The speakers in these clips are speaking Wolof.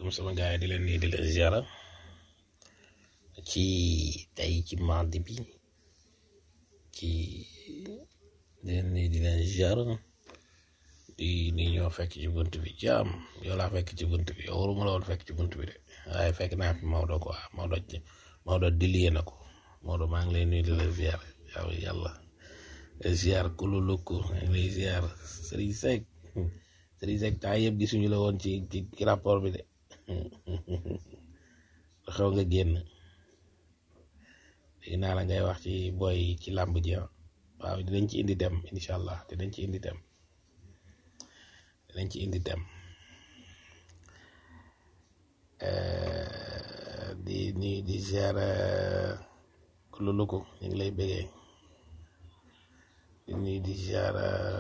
salaam sama gars yi di leen nuyu di leen ziara ci tey ci mardi bi ci di leen nuyu di leen ziara di ni ñoo fekk ci bunt bi jaam yow laa fekk ci bunt bi yow waruma la woon fekk ci bunt bi de waaye fekk naa fi Maodo quoi Maodo Maodo dilie na ko Maodo maa ngi lay nuyu di la ziara yow yàlla ziar kululuku maa ngi lay ziar Serigne Seck Serigne Seck temps yëpp gisuñu la woon ci ci rapport bi de xew nga génn dégg naa la ngay wax ci boy ci làmb ji waaw dinañ ci indi dem incha allah dinañ ci indi dem dinañ ci indi dem di ni di ziar kululuku ñu ngi lay bëggee di ni di ziar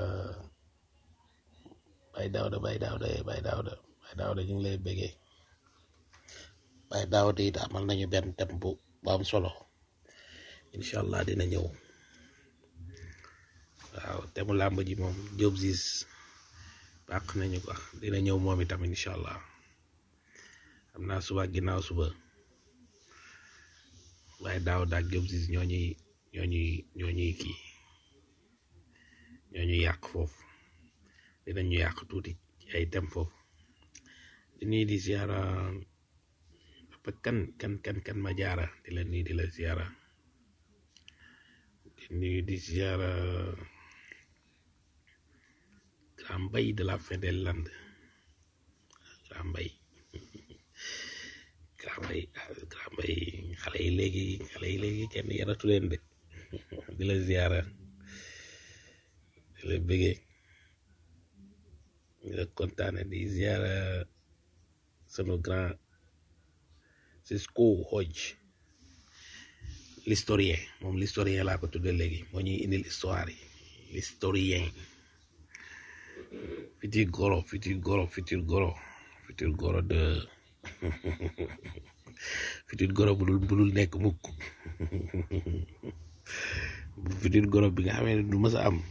bay daawda bay daawda bay daawda bay daawda ñu ngi lay bëggee bay daawda it amal nañu benn tem bu bu am solo incha allah dina ñëw waaw temu làmb ji moom Diop Ziz bàq nañu ko dina ñëw moom itam incha allah am naa suba ginnaaw suba waaye daaw daag Diop Ziz ñoo ñuy ñoo ñuy ñoo ñuy kii ñoo ñuy yàq foofu dinañu yàq tuuti ci ay tem foofu di nuyu di ziara papa kan kan kan kan ma jaara di la nuyu di la ziara di nuyu di ziara grand mbay de la fin des landes grand mbay grand mbay grand mbay xale yi léegi xale yi léegi kenn yaratu leen de di la ziara di la bëggee di la kontaane di ziara sunu grand Cisco Hodge l'historien moom l'historien laa ko tudde léegi moo ñuy indil histoire yi l'historien futur goro futur goro futur goro futur goro de futur goro bu dul bu dul nekk mukk futur goro bi nga xamee ne du mës a am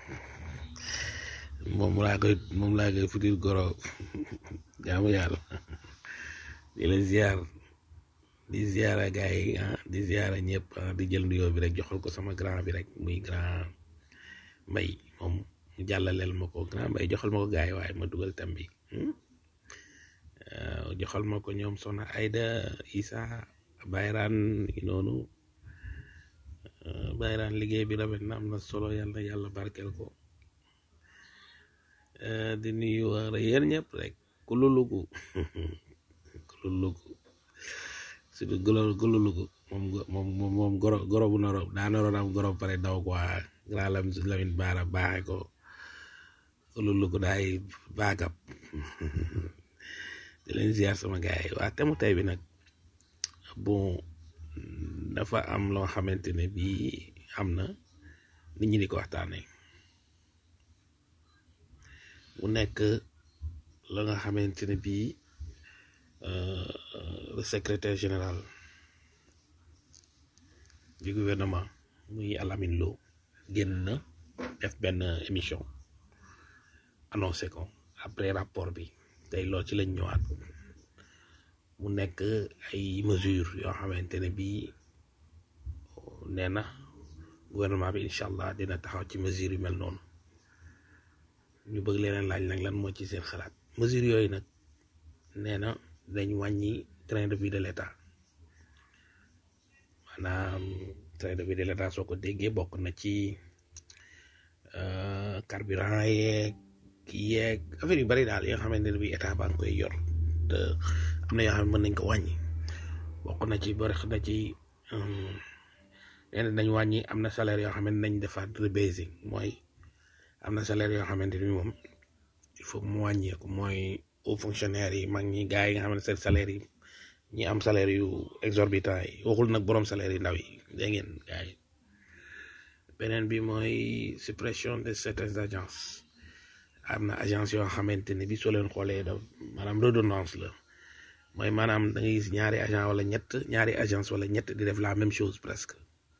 moom laa koy moom laa koy futur goro jaamu yàlla di la ziar di ziara gars yi ah di ziara ñëpp di jël nuyoo bi rek joxal ko sama grand bi rek muy grand mbay moom mu jàllaleel ma ko grand mbay joxal ma ko gars yi waaye ma dugal tam bi joxal ma ko ñoom Sona Aida Isa Bayraan yi noonu Bayraan liggéey bi rafet na am na solo yàlla yàlla barkeel ko di nuyu waa yéen ñëpp rek ku lulugu ku lulugu surtout golo gololugu moom moom moom goro goro bu noro daa noroon am goro pare daw quoi grand lam lamin baara baaxe ko gololugu daay baagab di leen ziar sama gars yi waa temu tey bi nag bon dafa am loo xamante ne bii am na nit ñi di ko waxtaane mu nekk la nga xamante ne bii le secrétaire général du gouvernement muy Alamine Lo génn na def benn émission annoncé ko après rapport bi tey lool ci lañ ñëwaat mu nekk ay mesures yoo xamante ne bii nee na gouvernement bi incha allah dina taxaw ci mesures yu mel noonu ñu bëgg leneen laaj nag lan moo ci seen xalaat mesures yooyu nag nee na dañ wàññi train de vie de l'état maanaam train de vie de l'état soo ko déggee bokk na ci carburant yeeg kii yeeg affaire yu bari daal yoo xamante ne bi état baa ngi koy yor te am na yoo xam ne mën nañ ko wàññi bokk na ci bari na ci nee na dañ wàññi am na salaire yoo xam ne nañ defaat rebasing mooy am na salaire yoo xamante ni moom il faut mu wàññeeku mooy aux fonctionnaires yi mag ñi gars yi nga xam ne seen salaire yi ñi am salaire yu exorbitant yi waxul nag borom salaire yu ndaw yi dégg ngeen gars yi beneen bi mooy suppression de certaines agences am na agence yoo xamante ne bi soo leen xoolee da maanaam redondance la mooy maanaam da ngay gis ñaari agent wala ñett ñaari agence wala ñett di def la même chose presque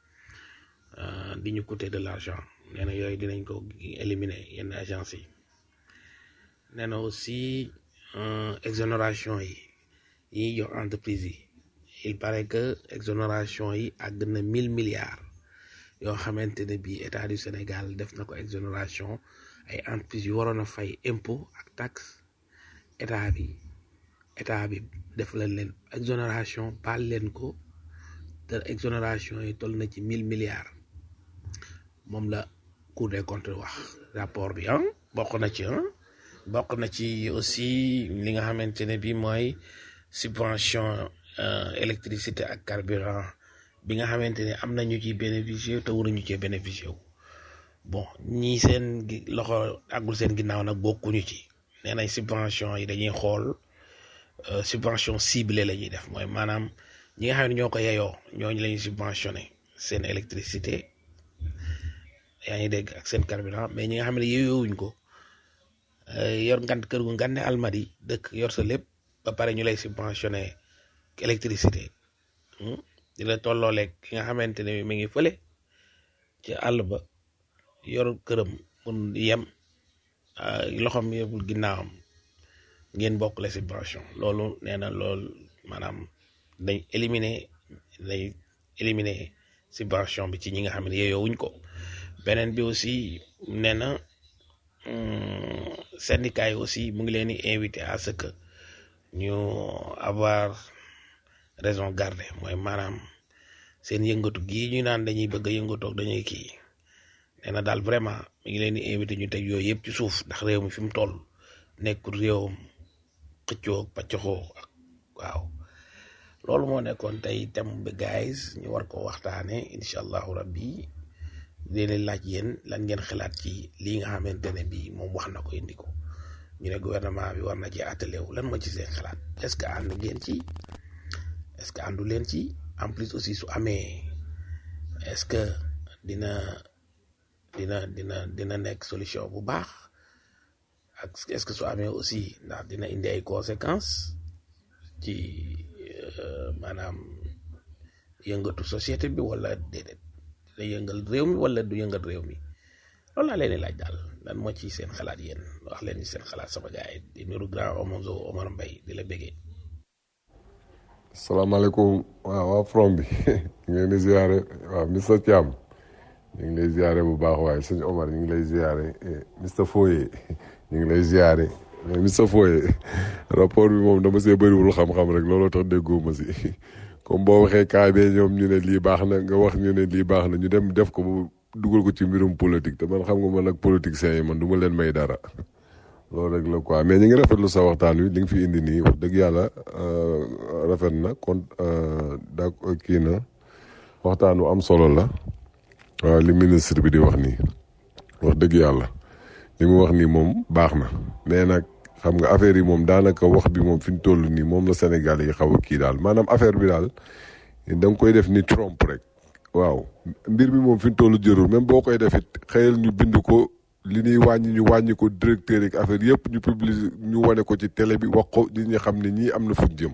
di ñu coûter de l'argent nee na yooyu dinañ ko éliminer yenn agence yi nee na aussi exonération yi yi ñuy jox entreprise yi il paraît que exonération yi àgg na mille milliards yoo xamante ne bii état du Sénégal def na ko exonération ay entreprises yu waroon a fay impôt ak taxe état bi état bi def leen leen exonération baal leen ko te exonération yi toll na ci mille milliards moom la Cour des comptes wax rapport bi ah bokk na ci ah bokk na ci aussi li nga xamante ne bii mooy subvention électricité ak carburant bi nga xamante ne am na ñu ciy bénéficier te waruñu cee bénéficier wu bon ñii seen loxo àggul seen ginnaaw nag bokkuñu ci nee nañ subvention yi dañuy xool subvention ciblée la ñuy def mooy maanaam ñi nga xam ne ñoo ko yeyoo ñooñu la ñuy subventionné seen électricité yaa ngi dégg ak seen carburant mais ñi nga xam ne yeyoowuñ ko yor ngant kër gu ngande almadi dëkk yor sa lépp ba pare ñu lay subventionné électricité di la tollooleeg ki nga xamante ne mi ngi fële ci àll ba yor këram mun yem loxoom yëppul ginnaawam ngeen bokk la subvention loolu nee na loolu maanaam dañ éliminer dañ éliminer subvention bi ci ñi nga xam ne yeyoowuñ ko beneen bi aussi nee na syndicat yi aussi mu ngi leen di invité à ce que ñu avoir raison garder mooy maanaam seen yëngatu gii ñu naan dañuy bëgg a yëngatoog dañuy kii nee na daal vraiment mi ngi leen di invité ñu teg yooyu yëpp ci suuf ndax réew mi fi mu toll nekkul réewam xëccoo paccoxoo ak waaw loolu moo nekkoon tey thème bi guys ñu war ko waxtaane incha allahu rabbi leen laaj yéen lan ngeen xalaat ci lii nga xamante ne bii moom wax na ko indi ko ñu ne gouvernement bi war na ci attelé wu lan moo ci seen xalaat est ce que ànd ngeen ci est ce que àndu leen ci en plus aussi su amee est ce que dina dina dina dina nekk solution bu baax ak est ce que su amee aussi ndax dina indi ay conséquences ci maanaam yëngatu société bi wala déedéet dina yëngal réew mi wala du yëngal réew mi loolu laa leen di laaj daal lan moo ci seen xalaat yéen wax leen ci seen xalaat sama gars yi di nuyu grand Omonzo Omar Mbaye di la bëggee. salaamaaleykum waaw waa from bi ñu ngi leen di ziare waaw Mr Thiam ñu ngi lay ziare bu baax waaye sëñ Omar ñu ngi lay ziare Mr Foye ñu ngi lay ziare Mr Foye rapport bi moom dama see bëriwul xam-xam rek looloo tax déggoo ma si comme boo waxee kaa bee ñoom ñu ne lii baax na nga wax ñu ne lii baax na ñu dem def ko bu dugal ko ci mbirum politique te man xam nga man ak politiciens yi man du ma leen may dara loolu rek la quoi mais ñu ngi rafetlu sa waxtaan wi li nga fi indi nii wax dëgg yàlla rafet na kon da kii na waxtaan wu am solo la waaw li ministre bi di wax nii wax dëgg yàlla li mu wax nii moom baax na mais nag xam nga affaire yi moom daanaka wax bi moom fi ñu toll nii moom la Sénégal yi xaw a kii daal maanaam affaire bi daal da nga koy def ni trompe rek waaw mbir mi moom fi ñu toll jërul même boo koy def it xëyal ñu bind ko li ñuy wàññi ñu wàññi ko directeur yi affaire yëpp ñu publier ñu wane ko ci télé bi wax ko nit ñi xam ne ñii am na fuñ jëm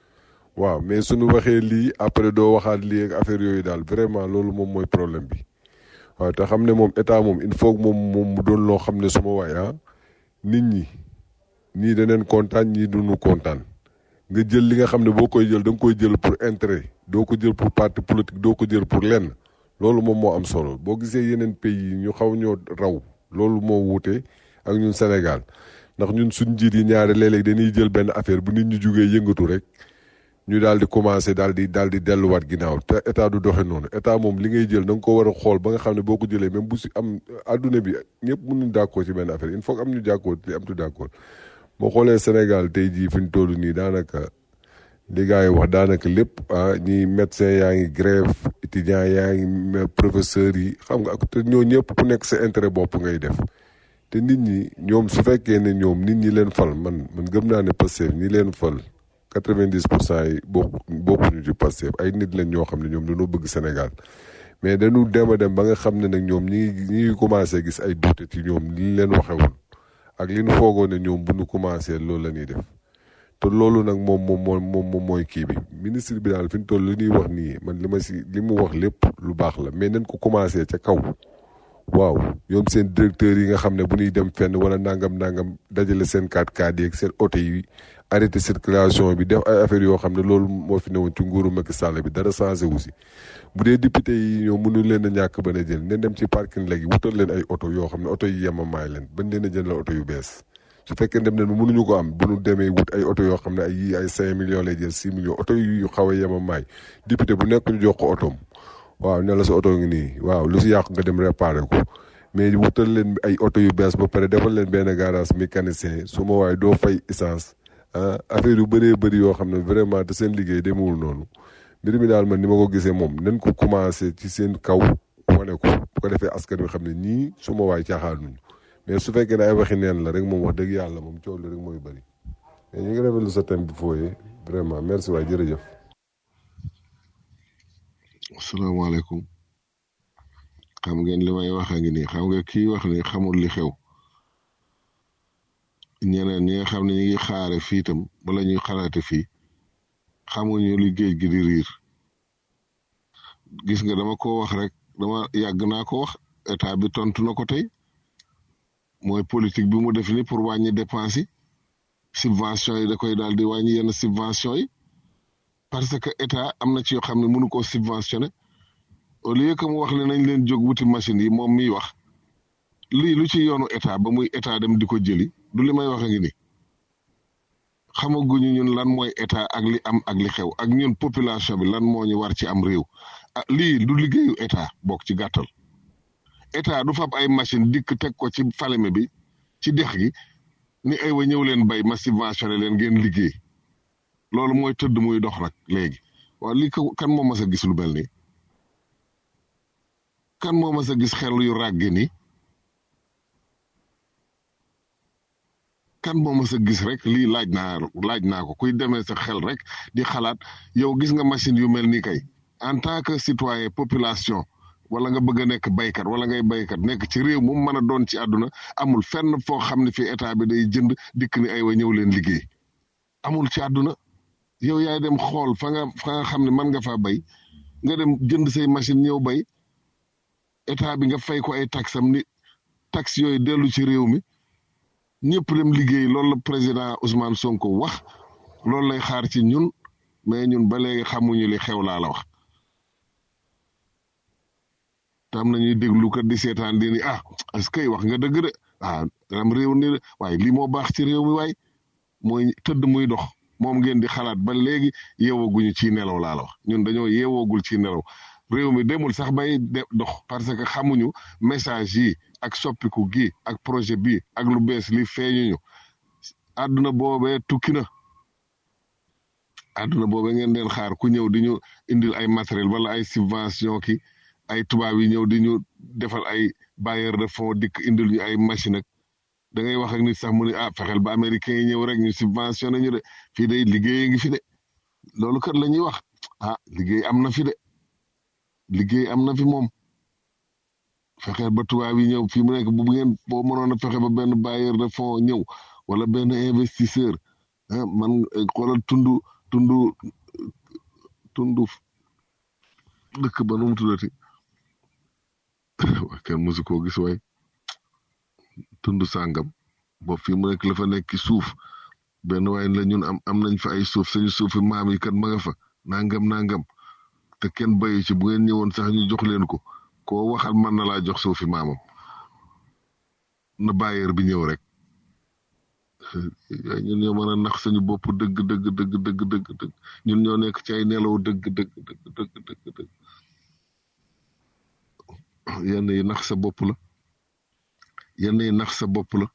waaw mais suñu waxee lii après doo waxaat lii ak affaire yooyu daal vraiment loolu moom mooy problème bi waaw te xam ne moom état moom il faut moom moom mu doon loo xam ne suma waay ah nit ñi ñii daneen kontaan ñii duñu kontaan nga jël li nga xam ne boo koy jël da nga koy jël pour intérêt doo ko jël pour parti politique doo ko jël pour lenn loolu moom moo am solo boo gisee yeneen pays yi ñu xaw ñoo raw loolu moo wuute ak ñun Sénégal ndax ñun suñ njiit yi ñaare léeg-léeg dañuy jël benn affaire bu nit ñu jugee yëngatu rek ñu daal di commencé daal di daal di delluwaat ginnaaw te état du doxe noonu état moom li ngay jël da nga ko war a xool ba nga xam ne boo ko jëlee même bu si am adduna bi ñëpp mënuñ d'accord ci benn affaire il faut am ñu d'accord te am tu d'accord boo xoolee Sénégal tey jii fi ñu toll nii daanaka li gars yi wax daanaka lépp ah ñi médecin yaa ngi grève étudiant yaa ngi professeurs yi xam nga ak te ñoo ñëpp ku nekk sa intérêt bopp ngay def te nit ñi ñoom su fekkee ne ñoom nit ñi leen fal man man gëm naa ne Pastef ñi leen fal quatre-vingt-dix pour cent yi bokk bokkuñu ci Pastef ay nit lañ ñoo xam ne ñoom dañoo bëgg Sénégal mais dañu dem a dem ba nga xam ne nag ñoom ñi ñi ngi commencé gis ay doute ci ñoom li leen waxe woon ak li ñu foogoon ne ñoom bu ñu commencé loolu la ñuy def te loolu nag moom moom moom moom mooy kii bi ministre bi daal fi ñu toll li ñuy wax nii man li ma si li mu wax lépp lu baax la mais nañ ko commencé ca kaw waaw ñoom seen directeur yi nga xam ne bu ñuy dem fenn wala nangam nangam dajale seen 4x4 yeeg seen oto yi arrêté circulation bi def ay affaires yoo xam ne loolu moo fi newoon ci nguuru Macky Sall bi dara changé wu si bu dee député yi ñoom mënu leen a ñàkk ba a jël ne dem ci parking léegi wutal leen ay oto yoo xam ne oto yi yemamaay leen bañ leen a jëndal oto yu bees su fekkee dem nañ mënuñu ko am bu ñu demee wut ay oto yoo xam ne ay yii ay 5 millions lay jël 6 millions oto yu xaw a yemamaay député bu nekk ñu jox ko otoom waaw ne la sa oto ngi nii waaw lu si yàqu nga dem réparé ko mais wutal leen ay oto yu bees ba pare defal leen benn garage mécanicien su ma waaye doo fay essence ah affaire yu bëree bëri yoo xam ne vraiment te seen liggéey demewul noonu mbir mi daal man ni ma ko gisee moom nañ ko commencé ci seen kaw wane ko bu ko defee askan wi xam ne ñii su ma waay caaxaanuñu mais su fekkee ne ay waxi neen la rek moom wax dëgg yàlla moom coow li rek mooy bëri mais ñu ngi rafetlu sa thème bi fooyee vraiment merci waay jërëjëf. asalaamaaleykum xam ngeen li may wax a ngi nii xam nga kii wax ni xamul li xew ñeneen ñi nga xam ne ñu ngi xaare fii itam bala ñuy xalaate fii xamuñu li géej gi di riir gis nga dama ko wax rek dama yàgg naa ko wax état bi tontu na ko tey mooy politique bi mu def ni pour wàññi dépense yi subvention yi da koy daal di wàññi yenn subvention yi parce que état am na ci yoo xam ne mënu koo subventionné au lieu que mu wax ne nañ leen jóg wuti machine yi moom miy wax lii lu ci yoonu état ba muy état dem di ko jëli du li may wax a ngi ni xamaguñu ñun lan mooy état ak li am ak li xew ak ñun population bi lan moo ñu war ci am réew ah lii du liggéeyu état bokk ci gàttal état du fab ay machine dikk teg ko ci faleme bi ci dex gi ni ay wa ñëw leen bay ma subventionné leen ngeen liggéey loolu mooy tëdd muy dox nag léegi waaw lii ko kan moo mas a gis lu mel nii kan moo mas a gis xel yu ràggi ni kan moo mas a gis rek lii laaj naa laaj naa ko kuy demee sa xel rek di xalaat yow gis nga machine yu mel ni kay en tant que citoyen population wala nga bëgg a nekk baykat wala ngay baykat nekk ci réew mu mën a doon ci àdduna amul fenn foo xam ne fii état bi day jënd dikk ni ay wa ñëw leen liggéey amul ci àdduna yow yaay dem xool fa nga fa nga xam ne mën nga faa bay nga dem jënd say machine ñëw bay état bi nga fay ko ay taxam ni tax yooyu dellu ci réew mi ñëpp dem liggéey loolu la président Ousmane Sonko wax loolu lay xaar ci ñun mais ñun ba léegi xamuñu li xew laa la wax tam nañuy déglu kat di seetaan di ni ah est-ce que wax nga dëgg de ah am réew ni de waaye lii moo baax ci réew mi waay mooy tëdd muy dox moom ngeen di xalaat ba léegi yeewooguñu ci nelaw laa la wax ñun dañoo yeewoogul ci nelaw réew mi demul sax bay dox parce que xamuñu message yi ak soppiku gi ak projet bi ak lu bees li feeñuñu àdduna boobee tukki na àdduna boobee ngeen den xaar ku ñëw di ñu indil ay matériel wala ay subvention ki ay tubaab yi ñëw di ñu defal ay bailleur de fonds dikk indil ñu ay machine ak da ngay wax ak nit sax mu ne ah fexeel ba américain yi ñëw rek ñu subventionné ñu de fii day liggéey ngi fi de loolu kat la ñuy wax ah liggéey am na fi de liggéey am na fi moom fexeel ba tubaab yi ñëw fii mu nekk bu ngeen boo mënoon a fexe ba benn bailleur de fonds ñëw wala benn investisseur ah man xoolal tundu tundu tundu dëkk ba nu mu tuddati waa kenn mosu koo gis waay tundu sàngam boobu fii mu nekk la fa nekk suuf benn waay la ñun am am nañ fa ay suuf suñu suufi maam yi kat ma nga fa nangam nangam te kenn bayu ci bu ngeen ñëwoon sax ñu jox leen ko koo waxal mën na laa jox suufi maamam na bailleur bi ñëw rek ñun ñoo mën a nax suñu bopp dëgg dëgg dëgg dëgg dëgg dëgg ñun ñoo nekk ci ay nelaw dëgg dëgg dëgg dëgg dëgg dëgg yenn yi nax sa bopp la yenn yi nax sa bopp la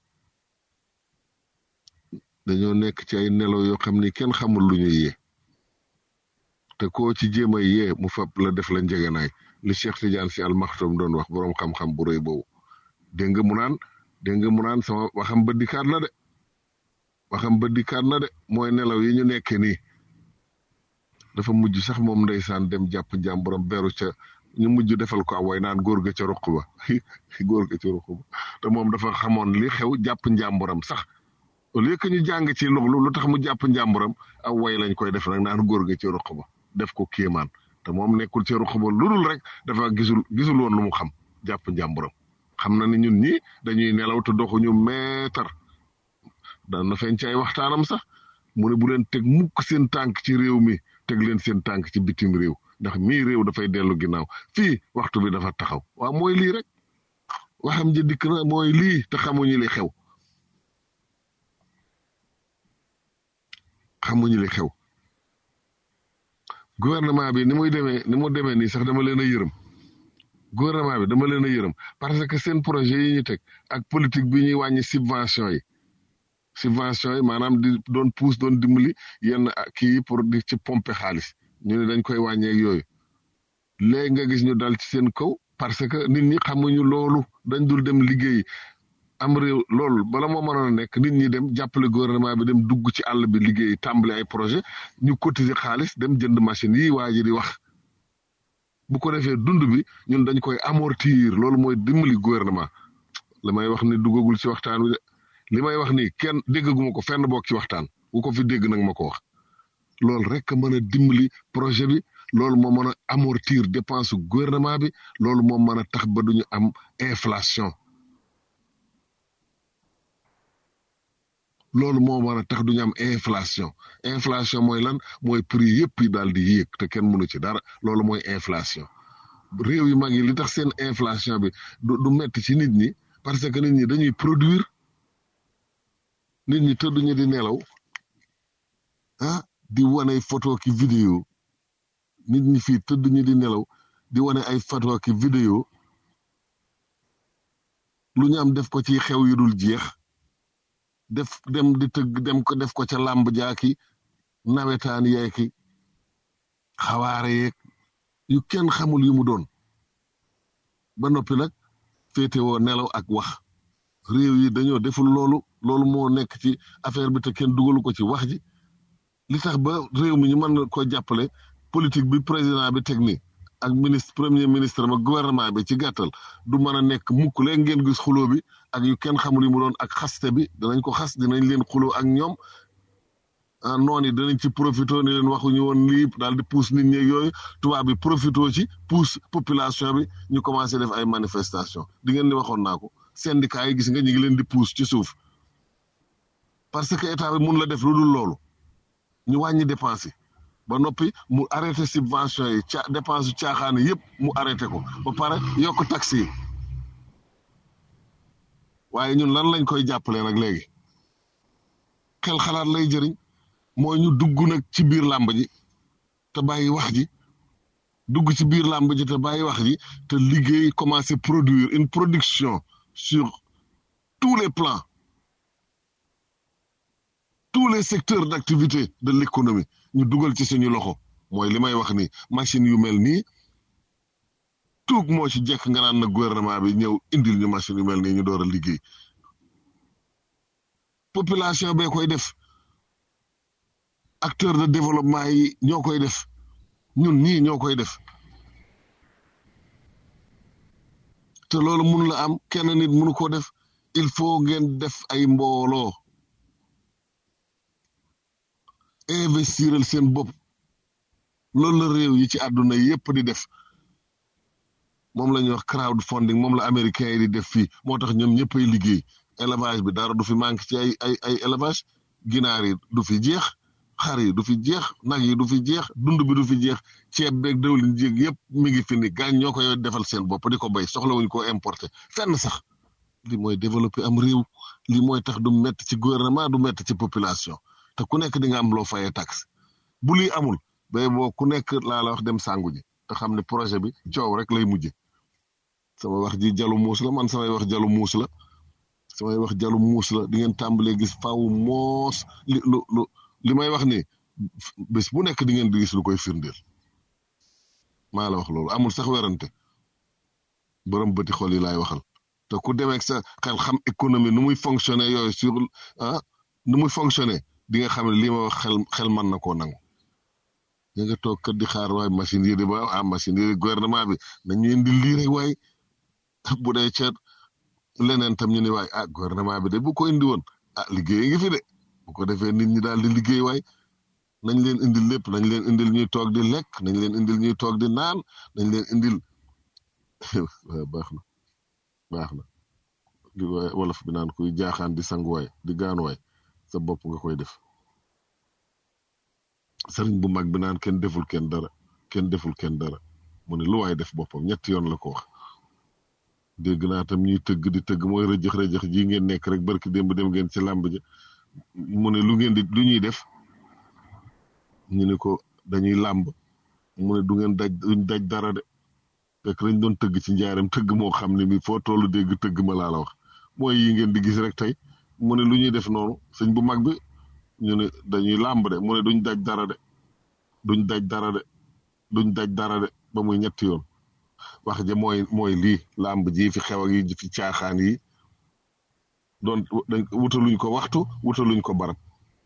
dañoo nekk ci ay nelaw yoo xam ni kenn xamul lu ñu yee te koo ci jéem a yee mu fab la def la njëganaay li Cheikh Tidiane si almaxtum doon wax boroom xam-xam bu rëy boobu dégg nga mu naan dégg nga mu naan sama waxam ba dikkaat na de waxam ba dikkaat na de mooy nelaw yi ñu nekkee nii dafa mujj sax moom ndeysaan dem jàpp njàmburam beru ca ñu mujj defal ko way naan góor ga ca ruq ba góor ga ca ruq ba te moom dafa xamoon li xew jàpp njàmburam sax au lieu que ñu jàng ci loolu lu tax mu jàpp njàmburam aw way lañ koy def nag naan góor ga ca ruq ba def ko kéemaan te moom nekkul ca ruq ba lu dul rek dafa gisul gisul woon lu mu xam jàpp njàmburam xam na ne ñun ñi dañuy nelaw te doxuñu meetar daan na feeñ ci ay waxtaanam sax mu ne bu leen teg mukk seen tànk ci réew mi teg leen seen tànk ci bitim réew ndax mii réew dafay dellu ginnaaw fii waxtu bi dafa taxaw waaw mooy lii rek waxam ji dikk na mooy lii te xamuñu li xew xamuñu li xew gouvernement bi ni muy demee ni mu demee nii sax dama leen a yërëm gouvernement bi dama leen a yërëm parce que seen projet yi ñu teg ak politique bi ñuy wàññi subvention yi subvention yi maanaam di doon pousse doon dimbali yenn kii yi pour di ci pomper xaalis ñu ne dañ koy wàññeeg yooyu léegi nga gis ñu dal ci seen kaw parce que nit ñi xamuñu loolu dañ dul dem liggéey am réew loolu bala moo mënoon a nekk nit ñi dem jàppale gouvernement bi dem dugg ci àll bi liggéey tàmbali ay projet ñu cotiser xaalis dem jënd machine yi waa ji di wax bu ko defee dund bi ñun dañ koy amortir loolu mooy dimbali gouvernement li may wax ni duggagul ci waxtaan wi de li may wax ni kenn déggaguma ko fenn bokk ci waxtaan bu ko fi dégg nag ma ko wax loolu rek a mën a dimbali projet bi loolu moo mën a amortir dépense gouvernement bi loolu moo mën a tax ba duñu am inflation loolu moo mën a tax duñu am inflation inflation mooy lan mooy prix yëpp yi daal di yéeg te kenn mënu ci dara loolu mooy inflation réew yu mag yi li tax seen inflation bi du du metti ci nit ñi parce que nit ñi dañuy produire nit ñi tëdduñu di nelaw ah di wane photo ki vidéo nit ñi fii tëdduñu di nelaw di wane ay photo ki vidéo lu ñu am def ko ci xew yu dul jeex def dem di tëgg dem ko def ko ca làmb jaaki nawetaan yeeki xawaare yeeg yu kenn xamul yu mu doon ba noppi nag féetewoo nelaw ak wax réew yi dañoo deful loolu loolu moo nekk ci affaire bi te kenn dugalu ko ci wax ji li tax ba réew mi ñu mën ko jàppale politique bi président bi teg nii ak ministre premier ministre ma gouvernement bi ci gàttal du mën a nekk mukk leen ngeen gis xuloo bi ak yu kenn xamul yi mu doon ak xaste bi danañ ko xas dinañ leen xuloo ak ñoom ah noonu danañ ci profito ni leen waxuñu woon lii daal di pousse nit ñi yooyu tubaab bi profito ci pousse population bi ñu commencé def ay manifestation di ngeen ni waxoon naa ko syndicat yi gis nga ñu ngi leen di pousse ci suuf parce que état bi mun la def lu dul loolu ñu wàññi dépense yi ba noppi mu arrêté subvention yi ca dépense yu caaxaan yëpp mu arrêté ko ba pare yokk taxes yi waaye ñun lan lañ koy jàppale nag léegi xel xalaat lay jëriñ mooy ñu dugg nag ci biir làmb ji te bàyyi wax ji dugg ci biir làmb ji te bàyyi wax ji te liggéey commencer produire une production sur tous les plans tous les secteurs d'activité de l'économie ñu dugal ci suñu loxo mooy li may wax ni machine yu mel nii tuug moo ci jekk nga naan na gouvernement bi ñëw indil ñu machine yu mel nii ñu door a liggéey population bee koy def acteur de développement yi ñoo koy def ñun ñii ñoo koy def te loolu mun la am kenn nit mënu ko def il faut ngeen def ay mbooloo investiral seen bopp loolu la réew yi ci àdduna yépp di def moom la ñuy wax crowdfunding moom la américain yi di def fii moo tax ñoom ñëppay liggéey élevage bi dara du fi manque ci ay ay ay élevage ginaar yi du fi jeex xar yi du fi jeex nag yi du fi jeex dund bi du fi jeex ceeb beeg dawlin jéeg yëpp mi ngi fi ni gaañ ñoo koy defal seen bopp di ko béy soxlawuñ ko importer fenn sax li mooy développer am réew li mooy tax du métti ci gouvernement du métti ci population te ku nekk di nga am loo fayee taxe bu lii amul bay boo ku nekk laa la wax dem sàngu ji te xam ne projet bi coow rek lay mujje sama wax ji jalu muus la man samay wax jalu muus la samay wax jalu muus la di ngeen tàmbalee gis faaw moos li lu lu li may wax ni bés bu nekk di ngeen di gis lu koy firndeel maa la wax loolu amul sax werante borom bëti xol yi laay waxal te ku demee sa xel xam économie nu muy fonctionner yooyu sur ah nu muy fonctionner di nga xam ne lii ma wax xel xel mën na koo nangu ñu nga toog kat di xaar waaye machine yi di ba ah machine yi gouvernement bi nañu indi lii rek waaye bu dee ceet leneen tam ñu ne waay ah gouvernement bi de bu ko indi woon ah liggéey ngi fi de bu ko defee nit ñi daal di liggéey waay nañ leen indil lépp nañ leen indil ñuy toog di lekk nañ leen indil ñuy toog di naan nañ leen indil baax na baax na di waay wolof bi naan kuy jaaxaan di sanguwaay di gaanuwaay sa bopp nga koy def sëriñ bu mag bi naan kenn deful kenn dara kenn deful kenn dara mu ne lu waay def boppam ñetti yoon la ko wax dégg naa tam ñuy tëgg di tëgg mooy rëjëx rëjëx ji ngeen nekk rek barki démb dem ngeen ci làmb ja mu ne lu ngeen di lu ñuy def ñu ne ko dañuy làmb mu ne du ngeen daj duñ daj dara de fekk dañ doon tëgg ci njaaram tëgg moo xam ne mi foo tollu dégg tëgg ma laa la wax mooy yi ngeen di gis rek tey mu ne lu ñuy def noonu sëñ bu mag bi ñu ne dañuy làmb de mu ne duñ daj dara de duñ daj dara de duñ daj dara de ba muy ñetti yoon wax ja mooy mooy lii làmb ji fi xew ak yi fi caaxaan yi doon dañ wutaluñ ko waxtu wutaluñ ko barab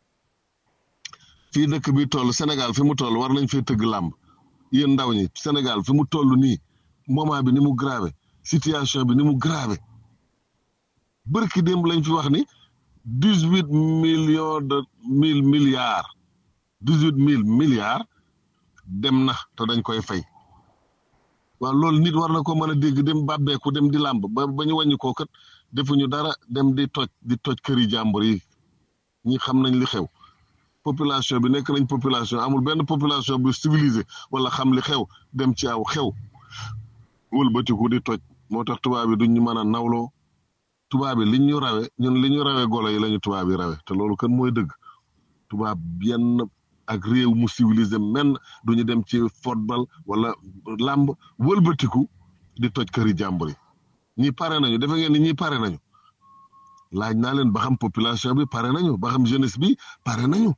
fii dëkk bi toll Sénégal fi mu toll war nañ fee tëgg làmb yéen ndaw ñi Sénégal fi mu toll nii moment bi ni mu grave situation bi ni mu grave bërki démb lañ fi wax ni dix huit millions de mille milliards dix huit mille milliards dem na te dañ koy fay waaw loolu nit war na ko mën a dégg dem bàbbeeku dem di làmb ba ba ñu wàññi koo kat defuñu dara dem di toj di toj këri jàmbur yi ñi xam nañ li xew population bi nekk nañ population amul benn population bu civilisé wala xam li xew dem ci aw xew wëlbatiku di toj moo tax tubaab bi duñ ñu mën a nawloo tubaab bi liñ ñu rawe ñun li ñu rawe golo yi lañu tubaab yi rawe te loolu kan mooy dëgg tubaab yenn ak réew mu civilisé men duñu dem ci football wala làmb wëlbatiku di toj këri jàmbur yi ñi pare nañu defe ngeen ni ñi pare nañu laaj naa leen ba xam population bi pare nañu ba xam jeunesse bi pare nañu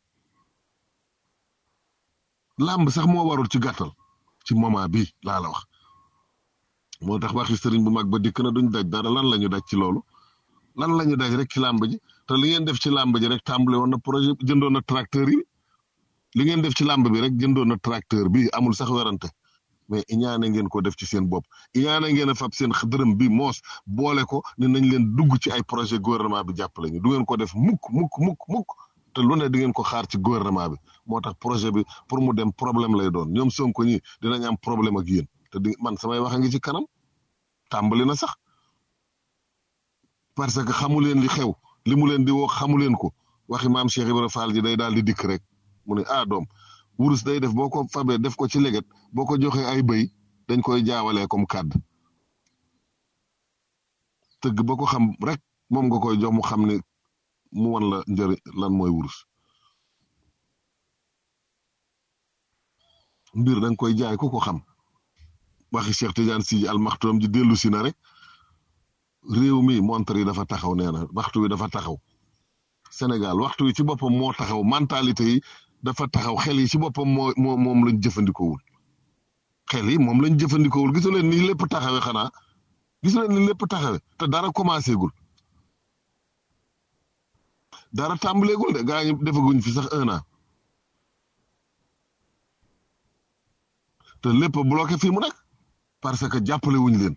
làmb sax moo warul ci gàttal ci moment bi laa la wax moo tax waxi sëriñ bu mag ba dikk na duñ daj dara lan la ñu daj ci loolu lan la ñu daj rek ci làmb ji te li ngeen def ci làmb ji rek tàmbale woon na projet jëndoon na tracteur yi li ngeen def ci làmb bi rek jëndoon na tracteur bi amul sax werante mais iñaane ngeen ko def ci seen bopp iñaane ngeen a fab seen dërëm bi moos boole ko ne nañ leen dugg ci ay projet gouvernement bi jàppale ñu du ngeen ko def mukk mukk mukk mukk te lu ne di ngeen ko xaar ci gouvernement bi moo tax projet bi pour mu dem problème lay doon ñoom Sonko ñi dinañ am problème ak yéen te di man samay wax a ngi ci kanam tàmbali na sax parce que xamu leen li xew li mu leen di woo xamu leen ko waxi maam Cheikh Ibrahima Fall ji day daal di dikk rek mu ne ah doom wurus day def boo ko fabee def ko ci leget boo ko joxee ay bëy dañ koy jaawalee comme kàdd tëgg ba ko xam rek moom nga koy jox mu xam ne mu wan la njëriñ lan mooy wurus mbir da nga koy jaay ku ko xam waxi Cheikh Tidiane Sy Al Maktoum ji dellu si na rek réew mi montre yi dafa taxaw nee na waxtu wi dafa taxaw Sénégal waxtu wi ci boppam moo taxaw mentalité yi dafa taxaw xel yi ci boppam moo moo moom lañ jëfandikoowul xel yi moom lañ jëfandikoowul gisu leen ni lépp taxawe xanaa gisu leen ni lépp taxawe te dara commencé gul dara tàmbaleegul de gaa ñi defaguñ fi sax un an te lépp bloqué fii mu nekk parce que jàppale wuñ leen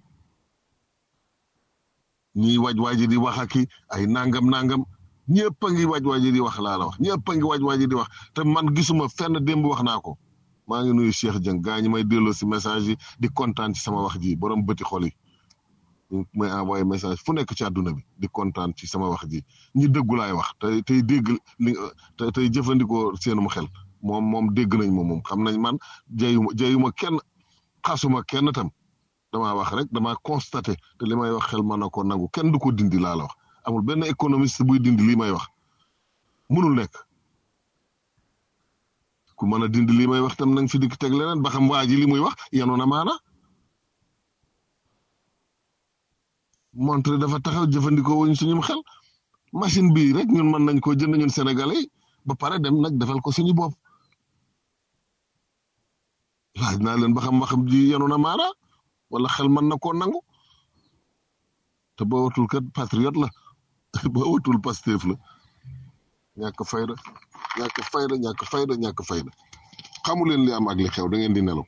ñiy waj waaji di wax ak ay nangam nangam ñëpp a ngi waj waaji di wax laa la wax ñëpp a ngi waj waaji di wax te man gisuma fenn démb wax naa ko maa ngi nuyu Cheikh Dieng gaa ñi may delloo si message yi di kontaan ci sama wax ji borom bëti xol yi may envoyé message fu nekk ci àdduna bi di kontaan ci sama wax ji ñi dëggu laay wax tey tey dégg li te tey jëfandikoo seenum xel moom moom dégg nañ ma moom xam nañ man jayuma jayuma kenn xasuma kenn tam damaa wax rek damaa constaté te li may wax xel mën na ko nangu kenn du ko dindi laa la wax amul benn économiste buy dindi lii may wax mënul nekk ku mën a dindi lii may wax tam nang fi dikk teg leneen ba xam waa ji li muy wax yenoon na maana montre dafa taxaw jëfandikoo wuñ suñum xel machine bii rek ñun mën nañ koo jënd ñun sénégalais ba pare dem nag defal ko suñu bopp laaj naa leen ba xam waxam ji yenoon na maana wala xel mën na koo nangu te ba watul kat patriote la ba watul Pastef la ñàkk fayda ñàkk fayda ñàkk fayda ñàkk fayda xamu leen li am ak li xew da ngeen di nelaw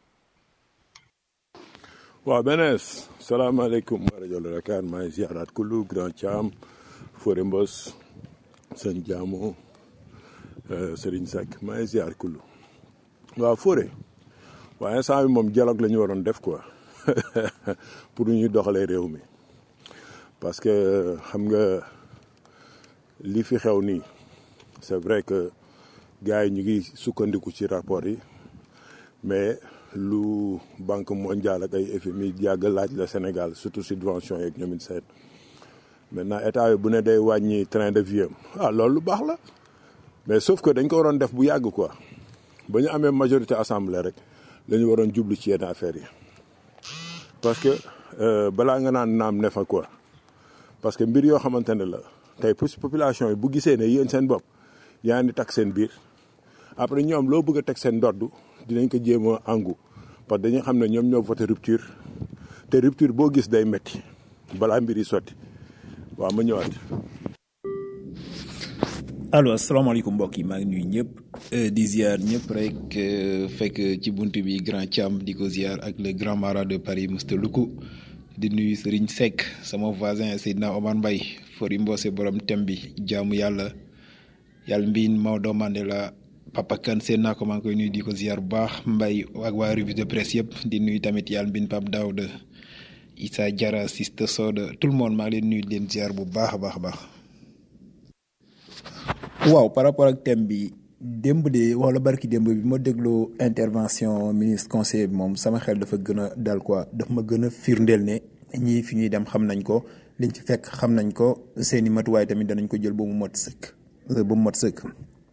waaw benees salaamaaleykum wa rajo Dakar maa ngi ziaraat kullu grand Thiam Fore Mbos sëñ Jaamo Serigne Seck maa ngi ziar kullu waaw Fore waaye instant bi moom dialogue la ñu waroon def quoi pour ñu doxalee réew mi parce que xam nga li fi xew nii c'est vrai que gars yi ñu ngi sukkandiku ci rapport yi mais lu banque mondiale ak ay FMI yàgg laaj la Sénégal surtout subvention yeeg ñoom it seen maintenant état bi bu ne day wàññi train de vie am ah loolu lu baax la mais sauf que dañ ko waroon def bu yàgg quoi ba ñu amee majorité assemblée rek la ñu waroon jublu ci yenn affaires yi parce que euh, balaa nga naan naam ne fa quoi parce que mbir yoo xamante ne la tey pour population yi bu gisee ne yéen seen bopp yaa ngi takk seen biir après ñoom loo bëgg a teg seen ndodd dinañ ko jéem a àngu parce que dañuy xam ne ñoom ñoo voté rupture te rupture boo gis day metti balaa mbir yi sotti waaw ma ñëwaat. allo asalaamaaleykum mbokk yi maa ngi nuyu ñëpp euh, di ziar ñëpp rek euh, fekk ci bunt bi grand Thiam di ko ziar ak le grand mara de Paris Mr Luku di nuyu Serigne Seck sama voisin Seydina Omar Mbaye fori mboose borom tem bi jaamu yàlla yàlla mbiin Maodo Mandela Papa Kane seen naa ko maa ngi koy nuyu di ko ziar bu baax Mbaye ak waa revue de presse yëpp di nuyu tamit yàlla mbiin Pape Daouda Issa Diarra Siste Soda tout le monde maa ngi leen nuyu di leen ziar bu baax a baax a baax. waaw par rapport ak thème bi démb de wala barki démb bi ma dégloo intervention ministre conseiller bi moom sama xel dafa gën a dal quoi daf ma gën a firndeel ne ñii fi ñuy dem xam nañ ko liñ ci fekk xam nañ ko seeni matuwaay tamit danañ ko jël ba mu mot sëkk ba mu mot sëkk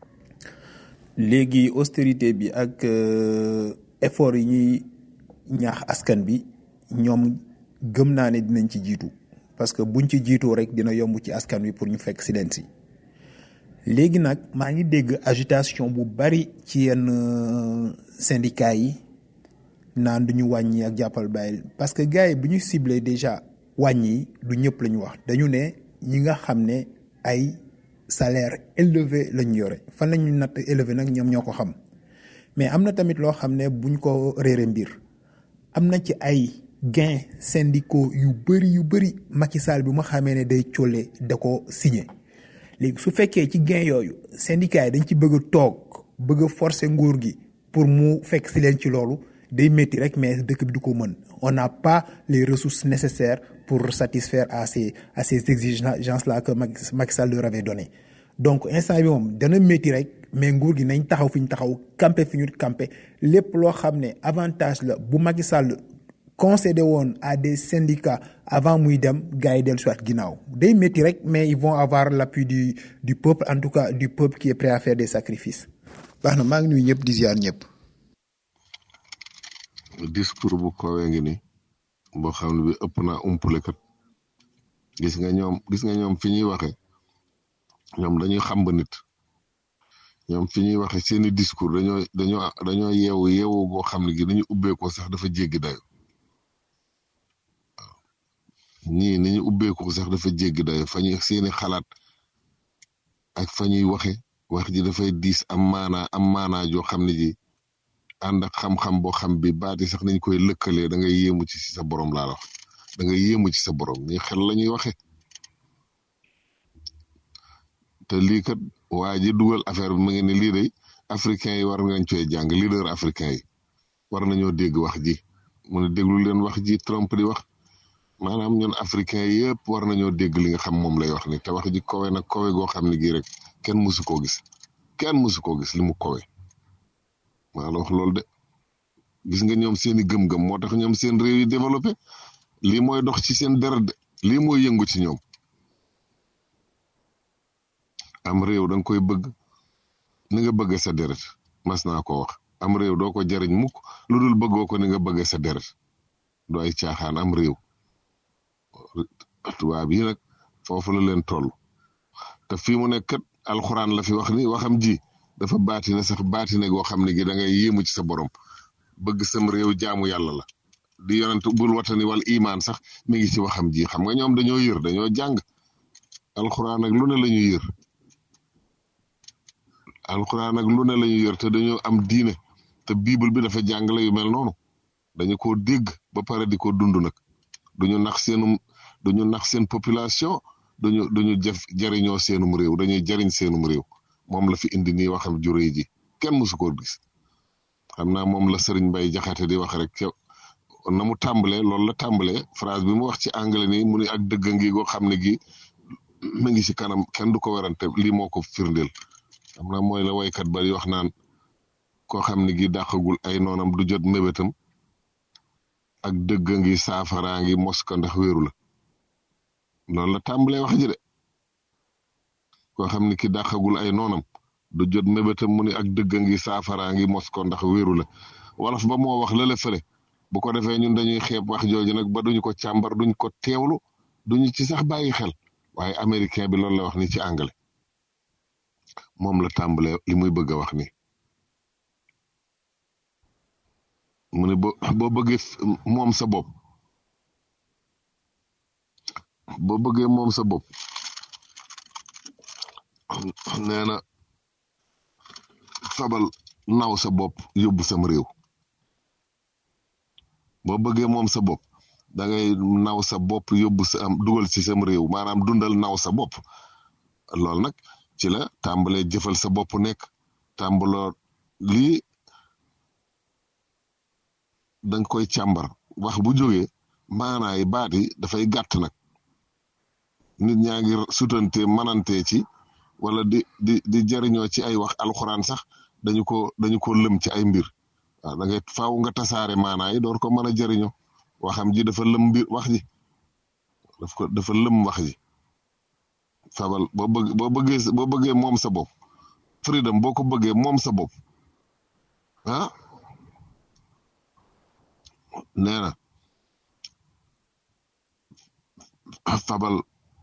léegi austérité bi ak effort yi ñuy ñaax askan bi ñoom gëm naa ne dinañ ci jiitu parce que buñ ci jiitoo rek dina yomb ci askan wi pour ñu fekk si leen si léegi nag maa ngi dégg agitation bu bari ci yenn syndicats yi naan du ñu wàññi ak jàppal bàyyi parce que gars yi bu ñu ciblé déjà wàññi du ñëpp la ñu wax dañu ne ñi nga xam ne ay salaire élevé la ñu yore fan la ñu natt élevé nag ñoom ñoo ko xam mais am na tamit loo xam ne buñ ko réere mbir am na ci ay gains syndicaux yu bëri yu bëri Macky Sall bi ma xamee ne day colle da ko signé léegi su fekkee ci gain yooyu syndicat yi dañ ci bëgg a toog bëgg a forcer nguur gi pour mu fekk si leen ci loolu day métti rek mais dëkk bi du ko mën on n'a pas les ressources nécessaires pour satisfaire à ces à ces exigences là que Macky Sall leur avait donné donc instant bi moom dana métti rek mais nguur gi nañ taxaw fi ñu taxaw campé fi ñu campé lépp loo xam ne avantage la bu Macky Sall concédé woon à des syndicats avant muy dem gars yi dellu soit ginnaaw day métti rek mais ils vont avoir l'appui du du peuple en tout cas du peuple qui est prêt à faire des sacrifices baax na maa ngi nuyu ñëpp di ziar ñëpp. discours bu kowee ngi ni boo xam ne bi ëpp naa umpule kat gis nga ñoom gis nga ñoom fi ñuy waxe ñoom dañuy xam ba nit ñoom fi ñuy waxe seeni discours dañoo dañoo dañoo yeewu yeewu goo xam ne gi dañu ubbeekoo sax dafa jéggi dayo ñii ni ñu ubbeeku sax dafa jéggi dayo fa ñuy seeni xalaat ak fa ñuy waxe wax ji dafay diis am maanaa am maanaa joo xam ne ji ànd ak xam-xam boo xam bi baati sax nañ koy lëkkalee da ngay yéemu ci sa borom laa wax da ngay yéemu ci sa borom ñi xel la ñuy waxe te lii kat waa ji dugal affaire bi mu ngi ne lii day africain yi war ngañ cooy jàng leader africain yi war nañoo dégg wax ji mu ne déglu leen wax ji Trump di wax maanaam ñun africain yëpp war nañoo dégg li nga xam moom lay wax ni te wax ji kowe nag kowe goo xam ne gii rek kenn musu koo gis kenn musu koo gis li mu kowe maa la wax loolu de gis nga ñoom seeni gëm-gëm moo tax ñoom seen réew yi développé lii mooy dox ci seen deret de lii mooy yëngu ci ñoom am réew da nga koy bëgg ni nga bëgg sa deret mas naa ko wax am réew doo ko jariñ mukk lu dul bëggoo ko ni nga bëgg sa deret du ay caaxaan am réew tubaab yi nag foofu la leen toll te fii mu nekk kat alxuraan la fi wax ni waxam ji dafa baatine sax baatine goo xam ne gi da ngay yéemu ci sa borom bëgg sam réew jaamu yàlla la di yonent bul watani wal imaan sax mi ngi ci waxam ji xam nga ñoom dañoo yër dañoo jàng alxuraan ak lu ne la ñu yër alxuraan ak lu ne la ñu yër te dañoo am diine te bible bi dafa jàngale yu mel noonu dañu ko dégg ba pare di ko dund nag duñu nax seenum duñu nax seen population duñu duñu jëf jariñoo seenum réew dañuy jariñ seenum réew moom la fi indi nii waxam juré ji kenn mësu ko gis xam naa moom la sëriñ Mbay Jaxate di wax rek ca kon na mu tàmbalee loolu la tàmbalee phrase bi mu wax ci anglais nii mu ni ak dëgg ngi goo xam ne gi mi ngi ci kanam kenn du ko werante lii moo ko firndeel xam naa mooy la waykat ba di wax naan koo xam ne gi dàqagul ay noonam du jot mébétam ak dëgg ngi saafaraa ngi mos ko ndax wéeru la loolu la tàmbalee wax ji de koo xam ne ki dàqagul ay noonam du jot mébétam mu ni ak dëgg ngi saafaraa ngi mos ko ndax wéeru la wolof ba moo wax lële fële bu ko defee ñun dañuy xeeb wax jooju nag ba duñu ko càmbar duñ ko teewlu duñu ci sax bàyyi xel waaye américain bi loolu la wax ni ci anglais moom la tàmbalee li muy bëgg a wax ni mu ne boo boo bëggee moom sa bopp boo bëggee moom sa bopp nee na fabal naw sa bopp yóbbu sam réew boo bëggee moom sa bopp da ngay naw sa bopp yóbbu sa am dugal ci sam réew maanaam dundal naw sa bopp loolu nag ci la tàmbalee jëfal sa bopp nekk tàmbaloo lii danga koy càmbar wax bu jógee maanaay baat yi dafay gàtt nag nit ñaa ngi sutante manante ci wala di di di jariñoo ci ay wax alxuraan sax dañu ko dañu ko lëm ci ay mbir waaw da ngay faaw nga tasaare maanaay door ko mën a jariñoo waxam ji dafa lëm mbir wax ji daf ko dafa lëm wax ji fabal boo bëgg boo bëggee boo bëggee moom sa bopp freedom boo ko bëggee moom sa bopp ah nee na fabal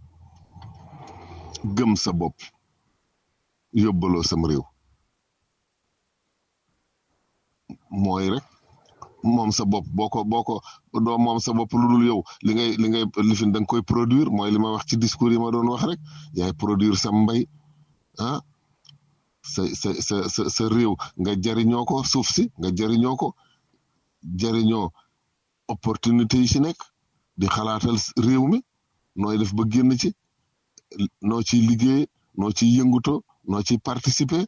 gëm sa bopp yóbbaloo sam réew mooy rek moom sa bopp boo ko boo ko doo moom sa bopp lu dul yow li ngay li ngay lifin da nga koy produire mooy li ma wax ci discours yi ma doon wax rek yaay produire sa mbay ah sa sa sa sa sa réew nga jariñoo ko suuf si nga jariñoo ko jariñoo opportunité yi ci nekk di xalaatal réew mi nooy def ba génn ci noo ciy liggéey noo ciy yënguto noo ciy participer